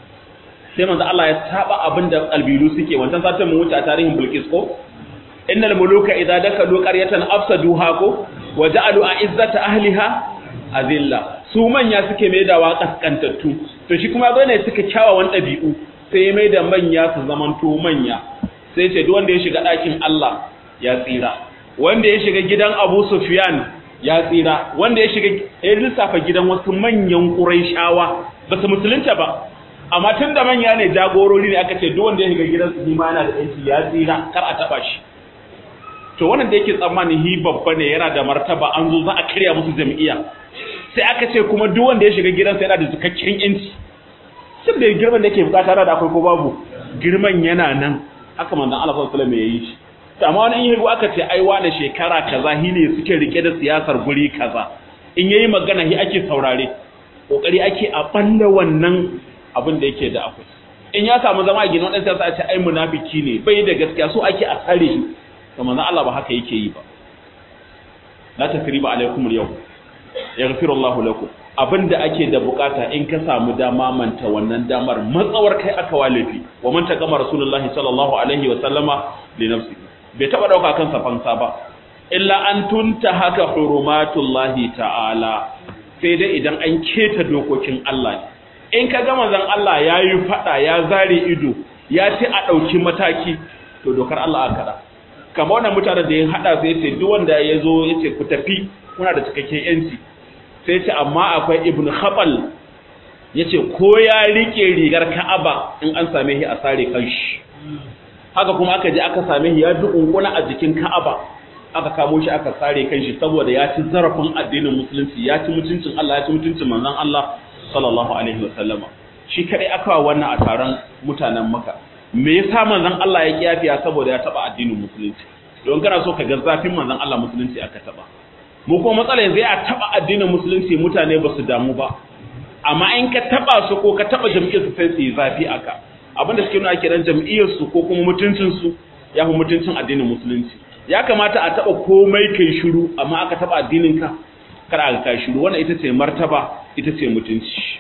A: sai manzo Allah ya saba abin da albilu suke wancan satin mun wuce a tarihin Bilqis ko innal muluka idza dakalu qaryatan afsaduha ko wa ja'alu a'izzata ahliha azilla su manya suke mai da kaskantattu to shi kuma zo ne suka kyawawan dabi'u sai mai da manya su zamanto manya sai ce duk wanda ya shiga ɗakin Allah ya tsira wanda ya shiga gidan Abu Sufyan ya tsira wanda ya shiga ya lissafa gidan wasu manyan Qurayshawa ba su musulunta ba amma tun da manya ne jagorori ne aka ce duk wanda ya shiga gidan su ma yana da yanci ya tsira kar a taba shi to wannan da yake tsammanin hi babba ne yana da martaba an zo za a karya musu jami'a sai aka ce kuma duk wanda ya shiga gidansa yana da cikakken yanci sun da girman da yake bukata da akwai ko babu girman yana nan haka manzon Allah sallallahu alaihi wasallam ya yi shi to amma wani in yago aka ce ai wani shekara kaza hi ne suke rike da siyasar guri kaza in yayi magana hi ake saurare kokari ake a banda wannan abin da yake da akwai in ya samu zama a gina wadansu siyasa a ce ai munafiki ne bai da gaskiya so ake a tsare shi to manzon Allah ba haka yake yi ba la tasriba alaikum al-yawm yaghfiru Allahu lakum abinda ake da bukata in ka samu dama manta wannan damar matsawar kai aka walifi wa man taqama rasulullahi sallallahu alaihi wa sallama li nafsi bai taba dauka kansa fansa ba illa an tunta haka hurumatullahi ta'ala sai dai idan an keta dokokin Allah ne in ka ga manzon Allah yayi fada ya zare ido ya ce a dauki mataki to dokar Allah aka kada kamar wannan mutanen da ya hada sai ce duk wanda ya zo ya ce ku tafi kuna da cikakken yanci sai ce amma akwai ibn khabal ya ce ko ya rike rigar ka'aba in an same shi a sare kanshi haka kuma aka je aka same shi ya dukunkuna a jikin Ka'aba aka kamo shi aka sare kan shi saboda ya ci zarafin addinin musulunci ya ci mutuncin Allah ya ci mutuncin manzon Allah sallallahu alaihi wasallama shi kadai aka wa wannan a taron mutanen Makka me yasa manzon Allah ya kiyafiya saboda ya taba addinin musulunci don kana so ka ga zafin manzon Allah musulunci aka taba mu kuma matsala yanzu ya taba addinin musulunci mutane ba su damu ba amma in ka taba su ko ka taba jam'iyyar su sai su yi zafi aka abinda suke nuna kiran jam'iyyar su ko kuma mutuncin su ya fi mutuncin addinin musulunci ya kamata a taba komai kai shiru amma aka taba addinin ka kada aka kai shiru wannan ita ce martaba ita ce mutunci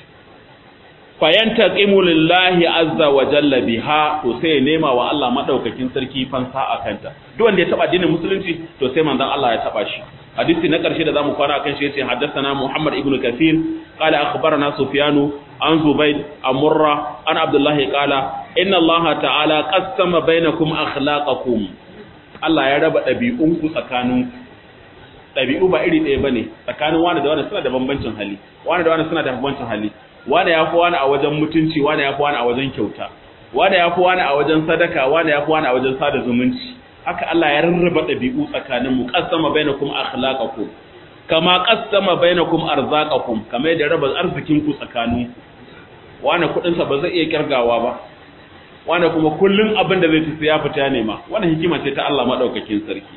A: fayantaqimu lillahi azza wa jalla biha to sai nema wa Allah madaukakin sarki fansa a kanta duk wanda ya taba addinin musulunci to sai manzon Allah ya taba shi hadisi na karshe da zamu kwana akan shi yace haddathana Muhammad ibn Kathir qala akhbarana Sufyan an Zubayd an Murra an Abdullah qala inna Allah ta'ala qassama bainakum akhlaqakum Allah ya raba dabi'unku tsakaninku dabi'u ba iri ɗaya bane tsakanin wani da wani suna da bambancin hali wani da wani suna da bambancin hali wani ya fi wani a wajen mutunci wani ya fi wani a wajen kyauta wani ya fi wani a wajen sadaka wani ya fi wani a wajen sada zumunci haka Allah ya rarraba ɗabi'u tsakanin mu qassama bainakum akhlaqakum kama qassama bainakum arzaqakum kama yadda raba arzikin ku tsakanin wani kudin sa ba zai iya kirgawa ba wani kuma kullun abin da zai tafi ya fita ne ma wannan hikima ce ta Allah madaukakin sarki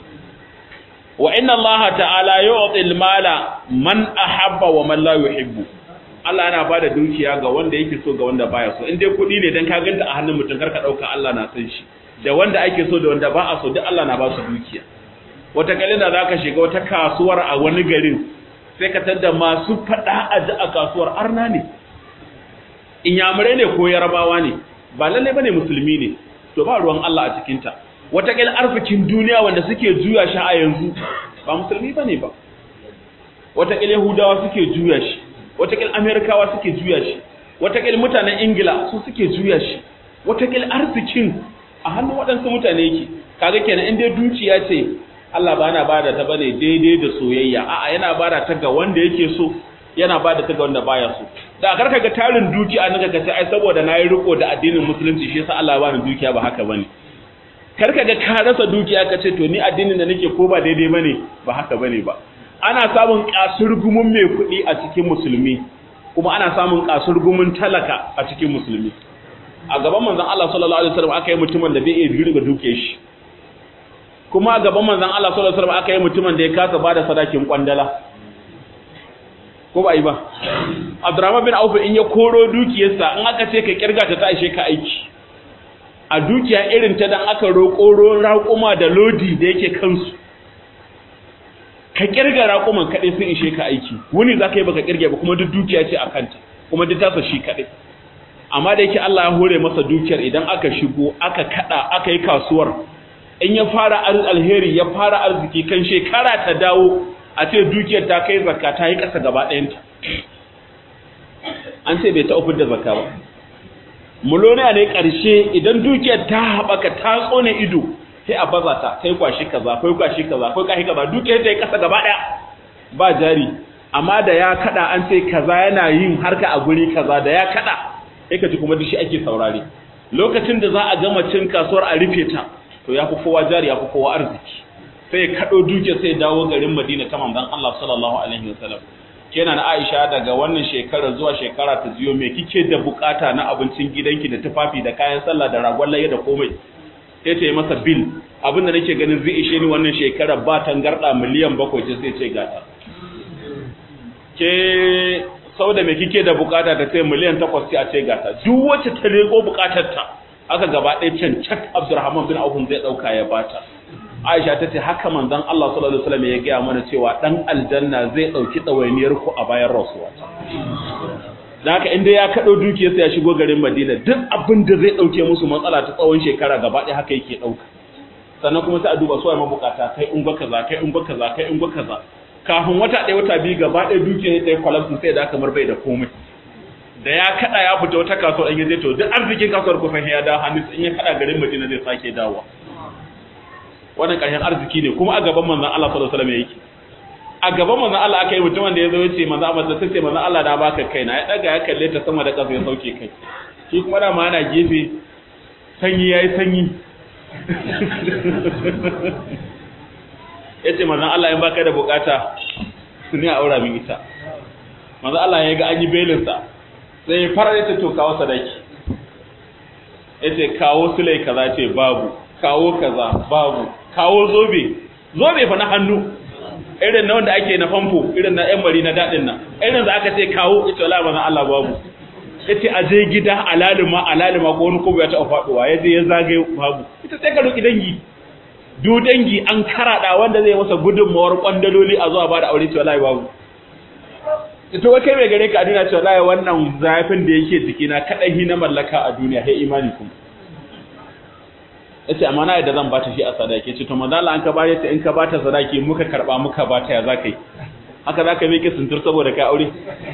A: wa inna Allah ta'ala yu'til mala man ahabba wa man la yuhibbu Allah yana bada dukiya ga wanda yake so ga wanda baya so in dai kuɗi ne dan ka ganta a hannun mutum karka dauka Allah na san shi da wanda ake so da wanda ba a so duk Allah na ba su dukiya wata kalin da zaka shiga wata kasuwar a wani garin sai ka tada masu fada a ji a kasuwar arna ne inyamurai ne ko yarabawa ne ba lalle bane musulmi ne to ba ruwan Allah a cikin ta wata kalin arzikin duniya wanda suke juya shi a yanzu ba musulmi bane ba wata kalin yahudawa suke juya shi watakil amerikawa suke juya shi watakil mutanen ingila su suke juya shi watakil arzikin a hannun waɗansu mutane yake kaga kenan in dai dukiya ce Allah ba na bada ta bane daidai da soyayya a'a yana bada ta ga wanda yake so yana bada ta ga wanda baya so da karka ga tarin dukiya nan ka ce ai saboda nayi riko da addinin musulunci shi yasa Allah ba ni dukiya ba haka bane karka ga ka rasa dukiya ka ce to ni addinin da nake ko ba daidai bane ba haka bane ba ana samun kasurgumin mai kuɗi a cikin musulmi kuma ana samun kasurgumin talaka a cikin musulmi a gaban manzon Allah sallallahu alaihi wasallam aka yi mutumin da bai iya girga duke shi kuma a gaban manzon Allah sallallahu alaihi wasallam aka yi mutumin da ya kasa bada sadakin kwandala ko ba yi ba Abdurrahman bin Auf in ya koro dukiyarsa in aka ce ka kirga ta ta ishe ka aiki a dukiya irin ta dan aka roƙo raƙuma da lodi da yake kansu ka kirga raƙuman kaɗai sun ishe ka aiki wuni za ka yi baka kirge ba kuma duk dukiya ce a kanta kuma duk tasa shi kaɗai amma da yake Allah ya hore masa dukiyar idan aka shigo aka kaɗa aka yi kasuwar in ya fara alheri ya fara arziki kan shekara ta dawo a ce dukiyar ta kai zakka ta yi ƙasa gaba ɗayanta an ce bai ta ofin da zakka ba muloniya ne ƙarshe idan dukiyar ta haɓaka ta tsone ido sai a baza ta kai kwashi kaza kai kwashi kaza kai kwashi kaza duk ta yi kasa gaba daya ba jari amma da ya kada an ce kaza yana yin harka a guri kaza da ya kada sai ka ji kuma dishi ake saurare lokacin da za a gama cin kasuwar a rufe ta to ya fi kowa jari ya fi kowa arziki sai ya kado duke sai ya dawo garin Madina ta manzon Allah sallallahu alaihi wasallam kenan Aisha daga wannan shekara zuwa shekara ta ziyo me kike da bukata na abincin gidanki da tufafi da kayan sallah da ragon laye da komai sai ta yi masa bil abinda nake ganin zai ishe ni wannan shekarar ba tangarda miliyan bakwai ce sai ce gata ke sau da me kike da bukata ta ce miliyan takwas ce a ce gata duk wacce ta leko bukatar ta aka gaba ɗaya can cak abdurrahman bin aufun zai ɗauka ya bata aisha ta ce haka manzon allah sallallahu alaihi wasallam ya gaya mana cewa dan aljanna zai ɗauki ɗawainiyar ku a bayan rasuwa da haka inda ya kaɗo dukiyarsa ya shigo garin Madina duk abin da zai ɗauke musu matsala ta tsawon shekara gaba ɗaya haka yake ɗauka sannan kuma sai a duba su mabukata kai ungwa kaza kai ungwa kaza kai ungwa kaza kafin wata ɗaya wata biyu gaba ɗaya dukiyar ta yi kwalabsu sai da kamar bai da komai da ya kaɗa ya fita wata kasuwar in zai to duk arzikin kasuwar kusan ya dawo hannu in ya kaɗa garin Madina zai sake dawowa wannan ƙarshen arziki ne kuma a gaban manzon Allah sallallahu alaihi wasallam yake a gaban manzon Allah aka yi mutumin da ya zo ya ce manzon Allah sai ce manzon Allah na baka kaina ya daga ya kalle ta sama da ƙasa ya sauke kai shi kuma da ma ana gefe sanyi yayi sanyi ya ce manzan Allah in baka da bukata su ne a aura min ita manzan Allah ya ga an yi belinsa sai ya fara ya ce to kawo sadaki ya ce kawo sulai kaza ce babu kawo kaza babu kawo zobe zobe fa na hannu irin na wanda ake na famfo irin na yan mari na daɗin nan irin da aka ce kawo ita wala manzan Allah babu ya ce a je gida alalima alalima ko wani kobo ya taɓa faɗuwa ya je ya zagaye babu ita sai ka roƙi dangi du dangi an karaɗa wanda zai masa gudunmawar kwandaloli a zuwa ba da aure ce wallahi babu ita wai kai mai gare ka a duniya ce wallahi wannan zafin da yake jikina kaɗai na mallaka a duniya sai imani kuma yace amma na yadda zan bata shi a sadaki yace to manzo Allah an ka bare ta in ka bata sadaki muka karba muka bata ya zaka yi haka zaka miƙe suntur saboda kai aure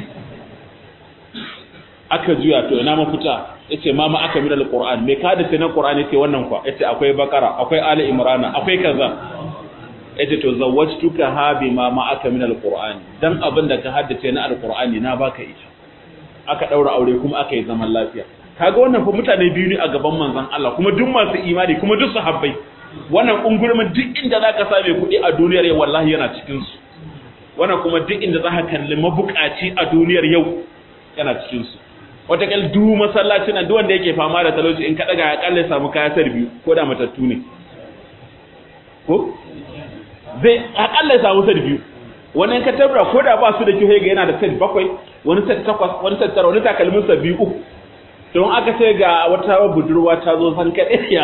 A: aka juya to ina mafita yace mama aka min alquran me ka da sai na qur'an yace wannan kwa yace akwai bakara akwai ali imrana akwai kaza yace to zawwajtuka ha bi mama aka min alquran dan abin da ka haddace na alqur'ani na baka ita aka daura aure kuma aka yi zaman lafiya kaga wannan fa mutane biyu ne a gaban manzon Allah kuma duk masu imani kuma duk sahabbai wannan ungurmin duk inda zaka same kuɗi a duniyar yau wallahi yana cikin su wannan kuma duk inda zaka kalli mabukaci a duniyar yau yana cikin su watakil du masallacin nan duk wanda yake fama da talauci in ka daga ya kalle samu kaya sar biyu ko da matattu ne ko zai akalla samu sar biyu wani ka tabra ko da ba su da kyau ga yana da set bakwai wani set takwas wani set tara wani takalmin sa biyu uku don aka ce ga wata budurwa ta zo san kaɗaiya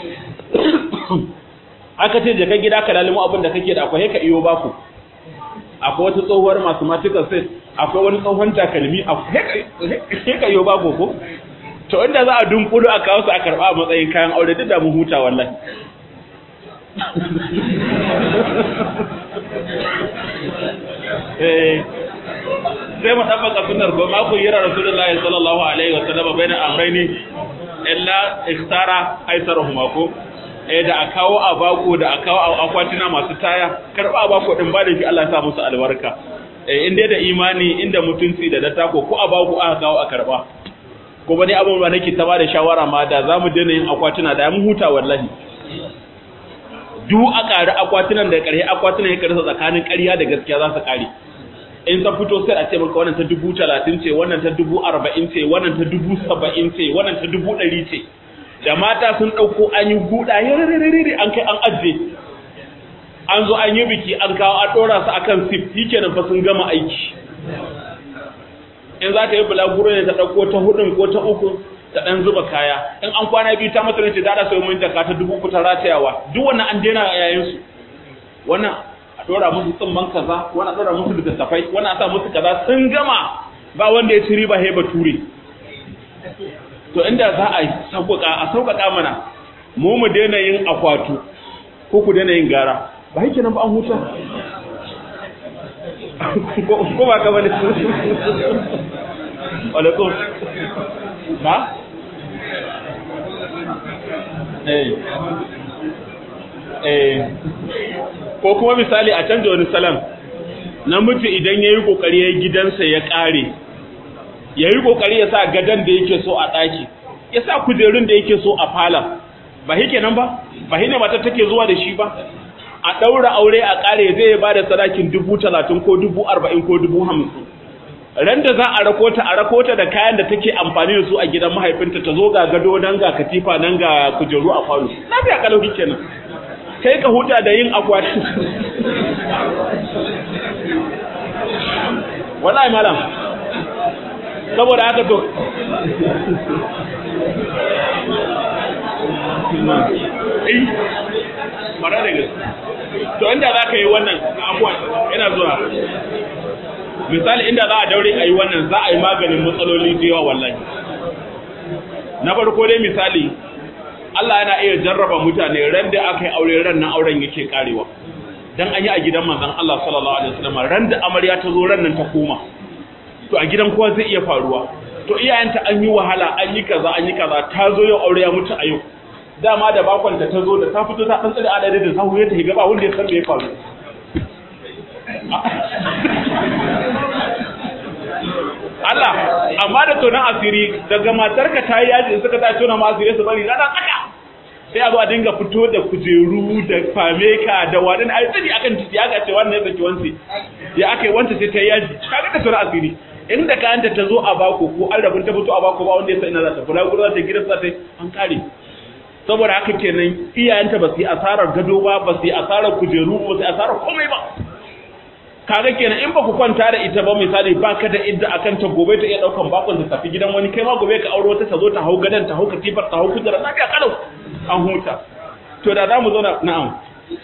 A: aka ce jaka gida ka lalimu abin da kake da akwai ka iyo baku akwai wata tsohuwar masu matukan sai akwai wani tsohon takalmi akwai ka iyo baku ko to inda za a dunkudu a kawo su a karɓa a matsayin kayan aure duk da mu huta wallahi sai mu tabbaka sunnar ko ma ku yira rasulullahi sallallahu alaihi wasallam baina amrayni illa ikhtara aisarahuma ko eh da a kawo abako da a kawo akwatina masu taya karba abako din ba da shi Allah ya sa musu albarka eh in dai da imani inda mutunci da datako ko abako aka kawo a karba ko bane abun ba nake ta ba da shawara ma da zamu daina yin akwatina da mun huta wallahi duk a ƙari akwatunan da ƙarhe akwatunan ya ƙarsa tsakanin ƙarya da gaskiya za su ƙare in ta fito sai a ce maka wannan ta dubu talatin ce wannan ta dubu arba'in ce wannan ta dubu saba'in ce wannan ta dubu ɗari ce da mata sun ɗauko an yi guda yarararari an kai an ajiye an zo an yi biki an kawo an ɗora su akan sif shi kenan fa sun gama aiki in za ta yi bulaguro ne ta ɗauko ta hudun ko ta uku ta ɗan zuba kaya in an kwana biyu ta mata ce da da sai mun jaka ta dubu uku ta ratayawa duk wannan an daina yayin su wannan a dora musu tsumman kaza wannan a dora musu littattafai wannan a sa musu kaza sun gama ba wanda ya ci riba he bature to inda za a sauƙaƙa a sauƙaƙa mana mu mu daina yin akwatu ko ku daina yin gara ba yake nan ba an huta ko ba ka bane alaikum na eh eh ko kuma misali a canja wani salam namiji idan yayi kokari yayi gidansa ya kare yayi kokari ya sa gadan da yake so a daki ya sa kujerun da yake so a fala ba hike nan ba ba hine mata take zuwa da shi ba a daura aure a kare zai ba da sadakin dubu talatin ko dubu arba'in ko dubu hamsin ran da za a rako ta a rako ta da kayan da take amfani da su a gidan mahaifinta ta zo ga gado nan ga katifa nan ga kujeru a falo lafiya kalau kenan kai ka huta da yin akwati wallahi malam saboda haka to eh mara da gaske to inda za ka yi wannan abuwa yana zuwa misali inda za a daure a yi wannan za a yi maganin matsaloli da yawa wallahi na farko dai misali Allah yana iya jarraba mutane ran da aka yi aure ran nan auren yake karewa dan an yi a gidan manzon Allah sallallahu alaihi wasallam ran da amarya ta zo ran nan ta koma to a gidan kowa zai iya faruwa to iyayenta an yi wahala an yi kaza an yi kaza ta zo yau aure ya mutu a yau dama da bakwanta ta zo da ta fito ta dan tsare adadi da sahu ya ta higa ba wanda ya san me ya faru Allah amma da tonan asiri daga matarka ta yi yaji suka ta tona ma asiri su bari rana tsaka sai a zo a dinga fito da kujeru da fameka da wani a tsiri akan titi aka ce wannan ya saki wanci ya aka yi wanta sai ta yaji kaga da sura asiri inda kayanta ta zo a bako ko an rabin ta fito a bako ba wanda ya san ina za ta fura gudu za ta gidan za ta an kare saboda haka kenan iyayenta ba su yi asarar gado ba ba su yi asarar kujeru ba su yi asarar komai ba kaga kenan in ba ku kwanta da ita ba misali ba ka da idda akan ta gobe ta iya daukan bakon ta tafi gidan wani kai ma gobe ka auro ta ta zo ta hau gadan ta hau katifar ta hau kujera lafiya kalau an huta to da za mu zauna na'am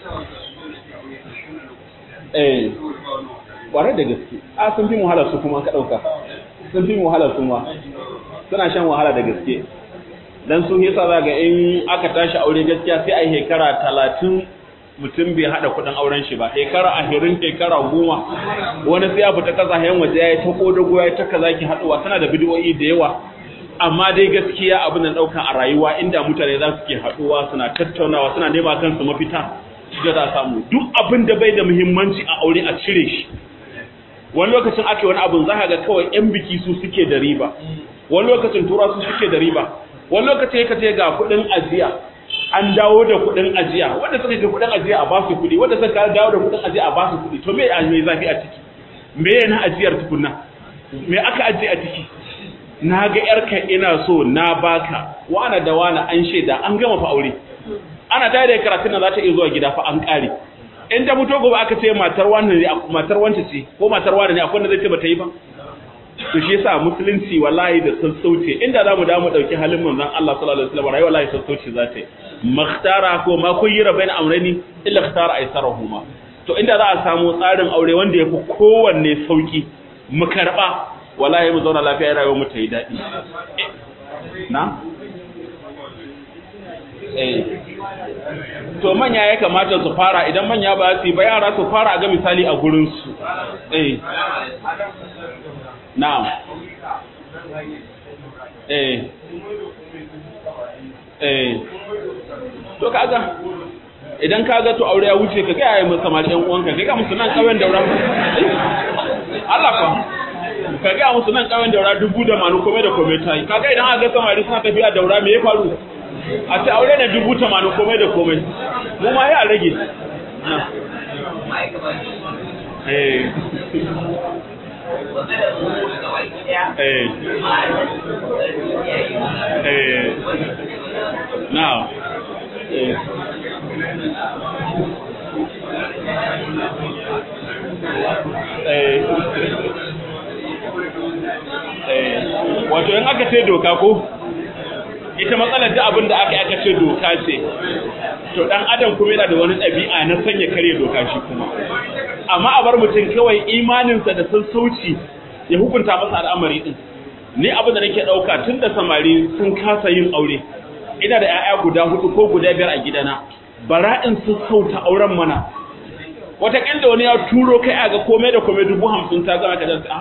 A: eh ƙwarar da gaske a sun fi wahala su kuma ka ɗauka sun fi wahala su ma suna shan wahala da gaske dan sun yasa za ga in aka tashi aure gaskiya sai a yi shekara talatin mutum bai haɗa kuɗin auren shi ba shekara ashirin shekara goma wani sai ya fita kasashen waje ya yi ta ƙodago ya yi ta kaza ki haɗuwa tana da bidiyoyi da yawa amma dai gaskiya abin da ɗauka a rayuwa inda mutane za su ke haɗuwa suna tattaunawa suna nema kansu mafita shi za a samu duk abin da bai da muhimmanci a aure a cire shi wani lokacin ake wani abin za ga kawai yan biki su suke da riba wani lokacin tura su suke da riba wani lokacin ka ce ga kuɗin ajiya an dawo da kuɗin ajiya wanda suka ga kuɗin ajiya a ba su kuɗi wanda suka dawo da kuɗin ajiya a ba su kuɗi to me a me zafi a ciki me yana ajiyar tukunna me aka ajiye a ciki na ga yarka ina so na baka wana da wana an shaida an gama fa aure ana tare da karatun nan za ta iya zuwa gida fa an kare in ta fito gobe aka ce matar wani ne matar wanta ce ko matar wani ne akwai wanda zai ce bata yi ba to shi yasa musulunci wallahi da sassauce inda zamu da mu dauki halin manzon Allah sallallahu alaihi wasallam rayuwa wallahi sassauce za ta yi makhtara ko ma kuyyira bain amrayni illa ikhtara aysarahuma to inda za a samu tsarin aure wanda yafi kowanne sauki mu karba wallahi mu zauna lafiya rayuwar mu ta yi dadi na eh to manya ya kamata su fara idan manya ba su yi ba yara su fara ga misali a gurin su eh na'am eh eh to kaga idan kaga to aure ya wuce ka ga yayin samari yan uwanka ka ga musu nan kawen daura Allah fa ka ga musu nan kawen daura dubu da manu kome da kome tai kaga idan aka ga samari suna tafiya daura me ya faru a ce aure ne dubu tamanin komai da komai mu ma ya rage now wato in aka ce doka ko ita matsalar da abin da aka yi aka ce doka ce to dan adam kuma yana da wani ɗabi'a na sanya kare doka shi kuma amma a bar mutum kawai imaninsa da sassauci ya hukunta masa al'amari din ni abin da nake ɗauka tun da samari sun kasa yin aure ina da 'ya'ya guda hudu ko guda biyar a gidana bara in sassauta auren mana wataƙila wani ya turo kai a ga komai da komai dubu hamsin ta zama ka dan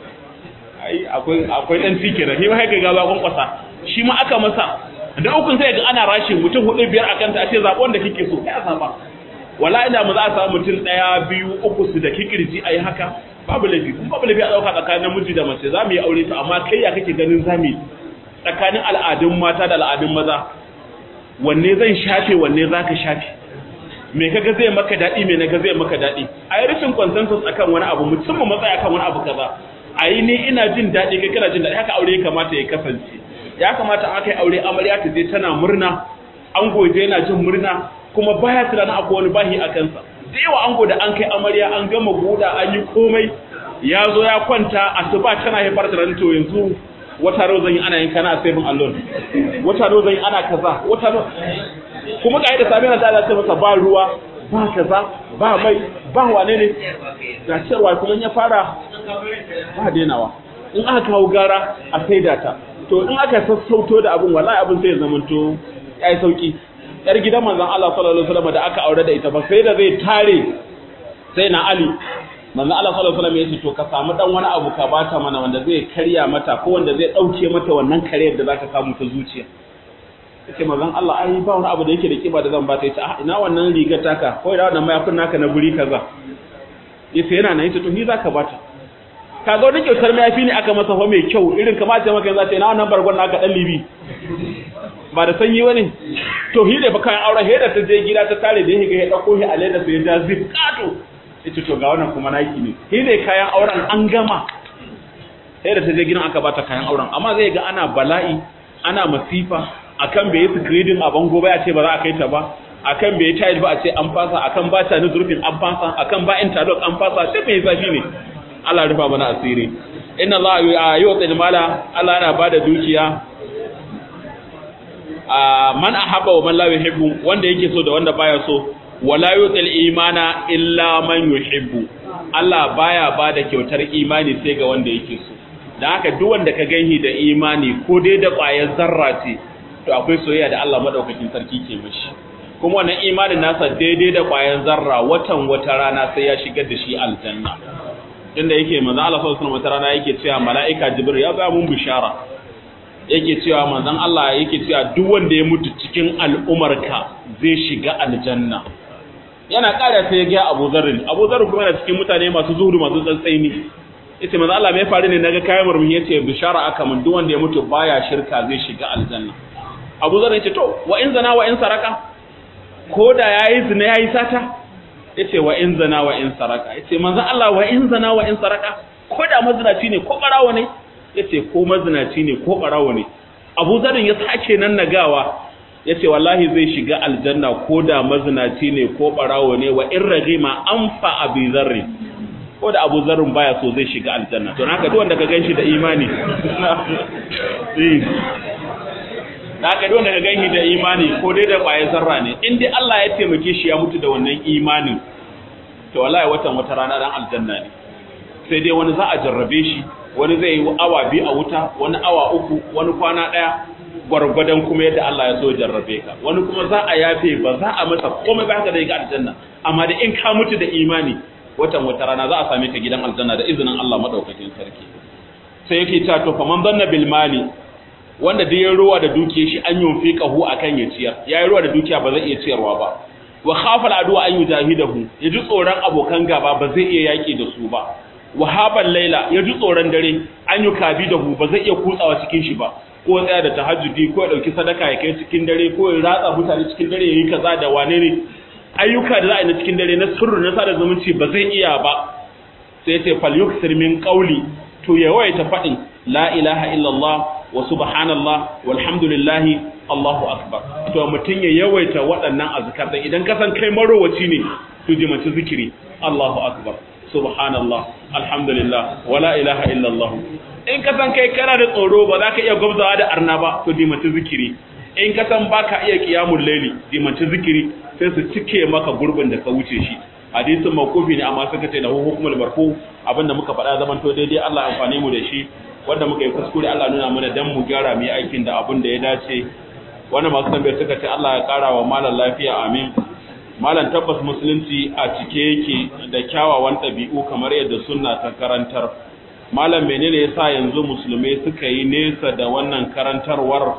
A: ai akwai akwai dan tike da shi ma haka ga ba kwankwasa shi ma aka masa da ukun sai ga ana rashin mutum hudu biyar akan ta a ce zaɓon da kike so ya zaba wala ina mu za a samu mutum ɗaya biyu uku su da kikirji a yi haka babu laifi kuma babu laifi a ɗauka tsakanin namiji da mace za mu yi aure to amma kai ya kake ganin za mu yi tsakanin al'adun mata da al'adun maza wanne zan shafe wanne za ka shafe me kaga zai maka daɗi me naga zai maka daɗi a yi rashin consensus akan wani abu musamman matsaya akan wani abu kaza a yi ni ina jin daɗi kai kana jin daɗi haka aure ya kamata ya kasance ya kamata aka yi aure amarya ta je tana murna an goje yana jin murna kuma baya tunanin akwai wani bahi a kansa da yawa an da an kai amarya an gama guda an yi komai ya zo ya kwanta asuba tana haifar da to yanzu wata ro zan yi ana yin kana a saving allon wata ro zan yi ana kaza wata ro kuma ga da sami na da ta masa ba ruwa ba kaza ba mai ba wane ne ga cewa kuma ya fara ba denawa in aka kawo gara a saida ta to in aka sassauto da abin wallahi abin sai ya zamanto yayi sauki yar gidan manzon Allah sallallahu alaihi wasallam da aka aure da ita ba sai da zai tare sai na Ali manzon Allah sallallahu alaihi wasallam ya ce to ka samu dan wani abu ka bata mana wanda zai karya mata ko wanda zai dauke mata wannan kariyar da zaka samu ta zuciya yace manzon Allah ai ba wani abu da yake da kiba da zan bata yace ah ina wannan rigar taka ko ina wannan mayafin naka na guri kaza yace yana nan yace to ni zaka bata kaga wani kyautar mayafi ne aka masa fa mai kyau irin kamar ce maka yanzu ce na wannan bargon naka dan libi ba da sanyi wani to hi da fa kayan auren he da ta je gida ta tare da higa ya dauko shi a leda sai ya ja zip kato yace to ga wannan kuma naki ne hi ne kayan auren an gama sai da ta je gidan aka bata kayan auren amma zai ga ana bala'i ana masifa akan bai yi screening a bango ba ya ce ba za a kai ta ba akan bai yi tile ba a ce an fasa akan ba ta ni zurfin an fasa akan ba interlock an fasa duk mai zafi ne Allah rufa mana asiri inna Allah yu'til mala Allah yana bada dukiya a man ahabba wa man la yuhibbu wanda yake so da wanda baya so wala yu'til imana illa man yuhibbu Allah baya bada kyautar imani sai ga wanda yake so dan haka duk wanda ka ganhi da imani ko dai da ƙwayar zarra ce to akwai soyayya da Allah madaukakin sarki ke mishi kuma wannan imanin nasa daidai da ƙwayar zarra watan wata rana sai ya shigar da shi aljanna inda yake manzo Allah sallallahu alaihi wasallam wata rana yake cewa mala'ika jibril ya ba mun bishara yake cewa manzon Allah yake cewa duk wanda ya mutu cikin al'umarka zai shiga aljanna yana ƙara sai ya ga Abu Dharr Abu Dharr kuma yana cikin mutane masu zuhudu masu tsantsaini yace manzo Allah me faru ne naga kayan murmushi yace bishara aka mun duk wanda ya mutu baya shirka zai shiga aljanna Abu Dharr yace to wa in zana wa in saraka ko da yayi zina yayi sata yace wa in zana wa in saraka yace manzo Allah wa in zana wa in saraka ko da mazinaci ne ko barawo ne yace ko mazinaci ne ko barawo ne Abu Zarin ya sake nan nagawa yace wallahi zai shiga aljanna ko da mazinaci ne ko barawo ne wa in ragima anfa abi zarri ko da Abu Zarin baya so zai shiga aljanna to naka duk wanda ka ganshi da imani naka duk wanda ka ganshi da imani ko dai da kwaye zarra ne in dai Allah ya taimake shi ya mutu da wannan imanin to wallahi watan wata rana dan aljanna ne sai dai wani za a jarrabe shi wani zai yi awa biyu a wuta wani awa uku wani kwana ɗaya gwargwadon kuma yadda Allah ya so jarrabe ka wani kuma za a yafe ba za a masa komai ba haka da ga aljanna amma da in ka mutu da imani watan wata rana za a same ka gidan aljanna da izinin Allah madaukakin sarki sai yake cewa to faman zanna bil mali wanda da ya ruwa da dukiyar shi an yunfi qahu akan ya ciyar yayi ruwa da dukiya ba zai iya ciyarwa ba wa khafa al adu an yujahidahu yaji tsoron abokan gaba ba zai iya yaki da su ba wahaban laila ya ji tsoron dare an yi kabi da hu ba zai iya kutsawa cikin shi ba ko tsaya da tahajjudi ko ya dauki sadaka ya kai cikin dare ko ya ratsa mutane cikin dare ya yi kaza da wane ne ayyuka da za a yi na cikin dare na sirru na sada zumunci ba zai iya ba sai ce fal yuksir min qawli to ya waita fadin la ilaha illallah wa subhanallah walhamdulillah Allahu akbar to mutun ya yawaita waɗannan azkar dan idan ka san kai marowaci ne to jimanci zikiri Allahu akbar subhanallah alhamdulillah wala ilaha illallah in ka san kai kana da tsoro ba za ka iya gwabzawa da arna ba to dimanci zikiri in ka san baka iya qiyamul layli dimanci zikiri sai su cike maka gurbin da ka wuce shi hadisin mawqufi ne amma suka ce da hukumul marfu abinda muka faɗa zaman to daidai Allah amfane mu da shi wanda muka yi kuskure Allah nuna mana dan mu gyara mu yi aikin da abin da ya dace wannan masu tambayar suka ce Allah ya kara wa malam lafiya amin malam tabbas musulunci a cike yake da kyawawan ɗabi'u kamar yadda sunna ta karantar malam menene yasa yanzu musulmai suka yi nesa da wannan karantarwar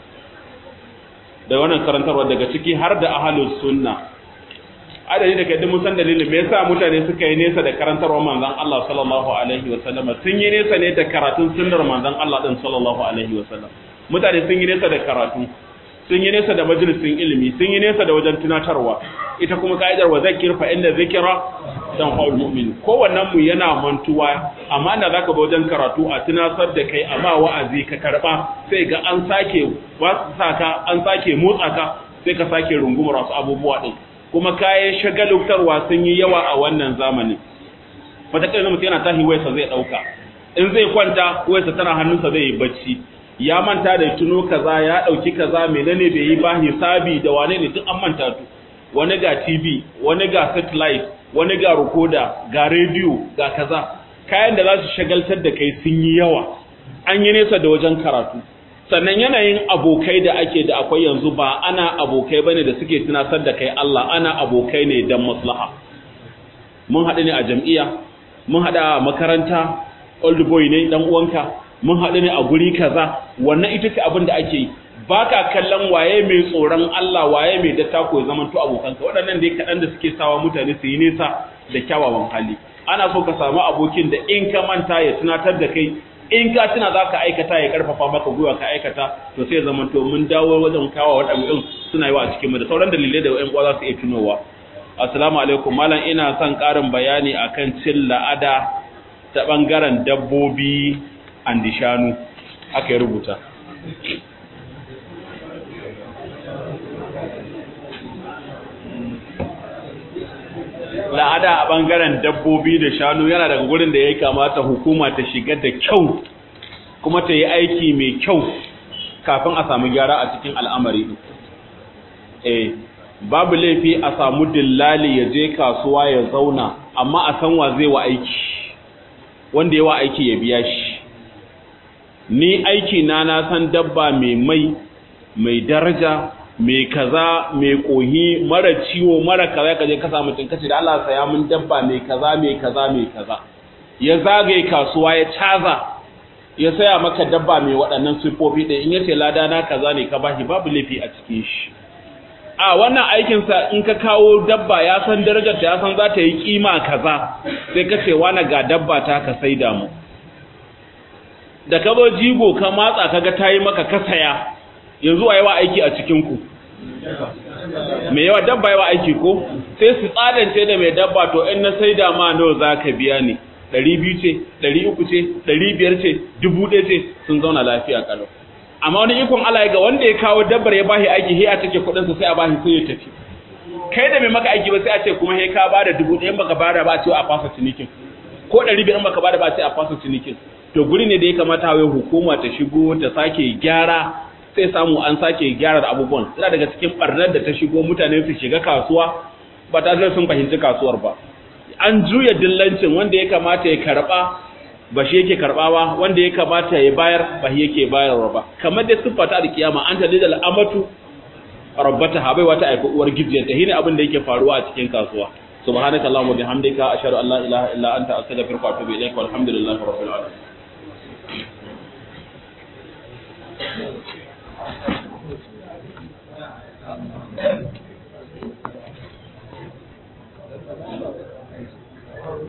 A: da wannan karantarwar daga ciki har da ahlus sunna adadi da kai mun san dalilin me yasa mutane suka yi nesa da karantarwar manzon Allah sallallahu alaihi wa sallam sun yi nesa ne da karatun sunnar manzon Allah din sallallahu alaihi wa sallam mutane sun yi nesa da karatu sun yi nesa da majalisin ilimi sun yi nesa da wajen tunatarwa ita kuma ka'idar wa zakir fa inda zikra dan faul mu'min kowannen mu yana mantuwa amma da zaka ba wajen karatu a tunasar da kai amma wa'azi ka karba sai ga an sake ba saka an sake motsa ka sai ka sake rungumar wasu abubuwa din kuma kayan shagalutarwa sun yi yawa a wannan zamanin wata kai mutum yana tahi wayarsa zai dauka in zai kwanta wayarsa tana hannunsa zai yi bacci ya manta da tuno kaza ya dauki kaza menene bai yi ba hisabi da wane ne duk an manta tu wani ga TV wani ga satellite wani ga recorder ga radio ga kaza kayan da za su shagaltar da kai sun yi yawa an yi nesa da wajen karatu sannan yanayin abokai da ake da akwai yanzu ba ana abokai bane da suke tunasar da kai Allah ana abokai ne dan maslaha mun haɗu ne a jam'iyya mun haɗu a makaranta old boy ne dan uwanka mun haɗu ne a guri kaza wannan ita ce abin da ake yi ba ka kallon waye mai tsoron Allah waye mai dattako ya zamanto abokanka waɗannan dai kaɗan da suke sawa mutane su yi nesa da kyawawan hali ana so ka samu abokin da in ka manta ya tunatar da kai in ka tuna za ka aikata ya karfafa maka gwiwa ka aikata to sai zamanto mun dawo wajen kawo waɗannan suna yawa a cikin mu da sauran dalilai da ƴan uwa za su iya tunowa assalamu alaikum malam ina son ƙarin bayani akan cin la'ada ta bangaren dabbobi andi shanu aka yi rubuta la'ada a bangaren dabbobi da shanu yana daga gurin da ya kamata hukuma ta shiga da kyau kuma ta yi aiki mai kyau kafin a samu gyara a cikin al'amari eh babu laifi a samu dillali ya je kasuwa ya zauna amma a san wa zai wa aiki wanda ya wa aiki ya biya shi ni aiki na na san dabba mai mai mai daraja mai kaza mai kohi mara ciwo mara kaza ka je ka samu mutum kace da Allah saya mun dabba mai kaza mai kaza mai kaza ya zagaye kasuwa ya caza ya saya maka dabba mai waɗannan sifofi ɗin in yace lada na kaza ne ka bashi babu laifi a cikin shi a wannan aikin sa in ka kawo dabba ya san darajar ta ya san za ta yi kima kaza sai ka ce wani ga dabba ta ka saida mu da ka zo jigo ka matsa kaga ta yi maka ka saya yanzu a yawa aiki a cikinku mai yawa dabba yawa aiki ko sai su tsadance da mai dabba to in na sai da ma nawa za ka biya ni ɗari biyu ce ɗari uku ce ɗari biyar ce dubu ɗaya ce sun zauna lafiya kalau amma wani ikon Allah ga wanda ya kawo dabbar ya bashi aiki sai a take kuɗinsa sai a bashi sai ya tafi kai da mai maka aiki ba sai a ce kuma sai ka bada dubu ɗaya baka bada ba a ce a fasa cinikin ko ɗari biyar baka bada ba a ce a fasa cinikin to guri ne da ya kamata wai hukuma ta shigo ta sake gyara sai samu an sake gyara da abubuwan yana daga cikin barnar da ta shigo mutane su shiga kasuwa ba ta zai sun fahimci kasuwar ba an juya dillancin wanda ya kamata ya karba ba shi yake karba ba wanda ya kamata ya bayar ba shi yake bayarwa ba kamar da siffa ta alkiyama an ta lidal amatu rabbata ha bai wata aika uwar gijiyar ta hine abin da yake faruwa a cikin kasuwa subhanakallahumma bihamdika ashhadu an la ilaha illa anta astaghfiruka wa atubu ilaik walhamdulillahi rabbil alamin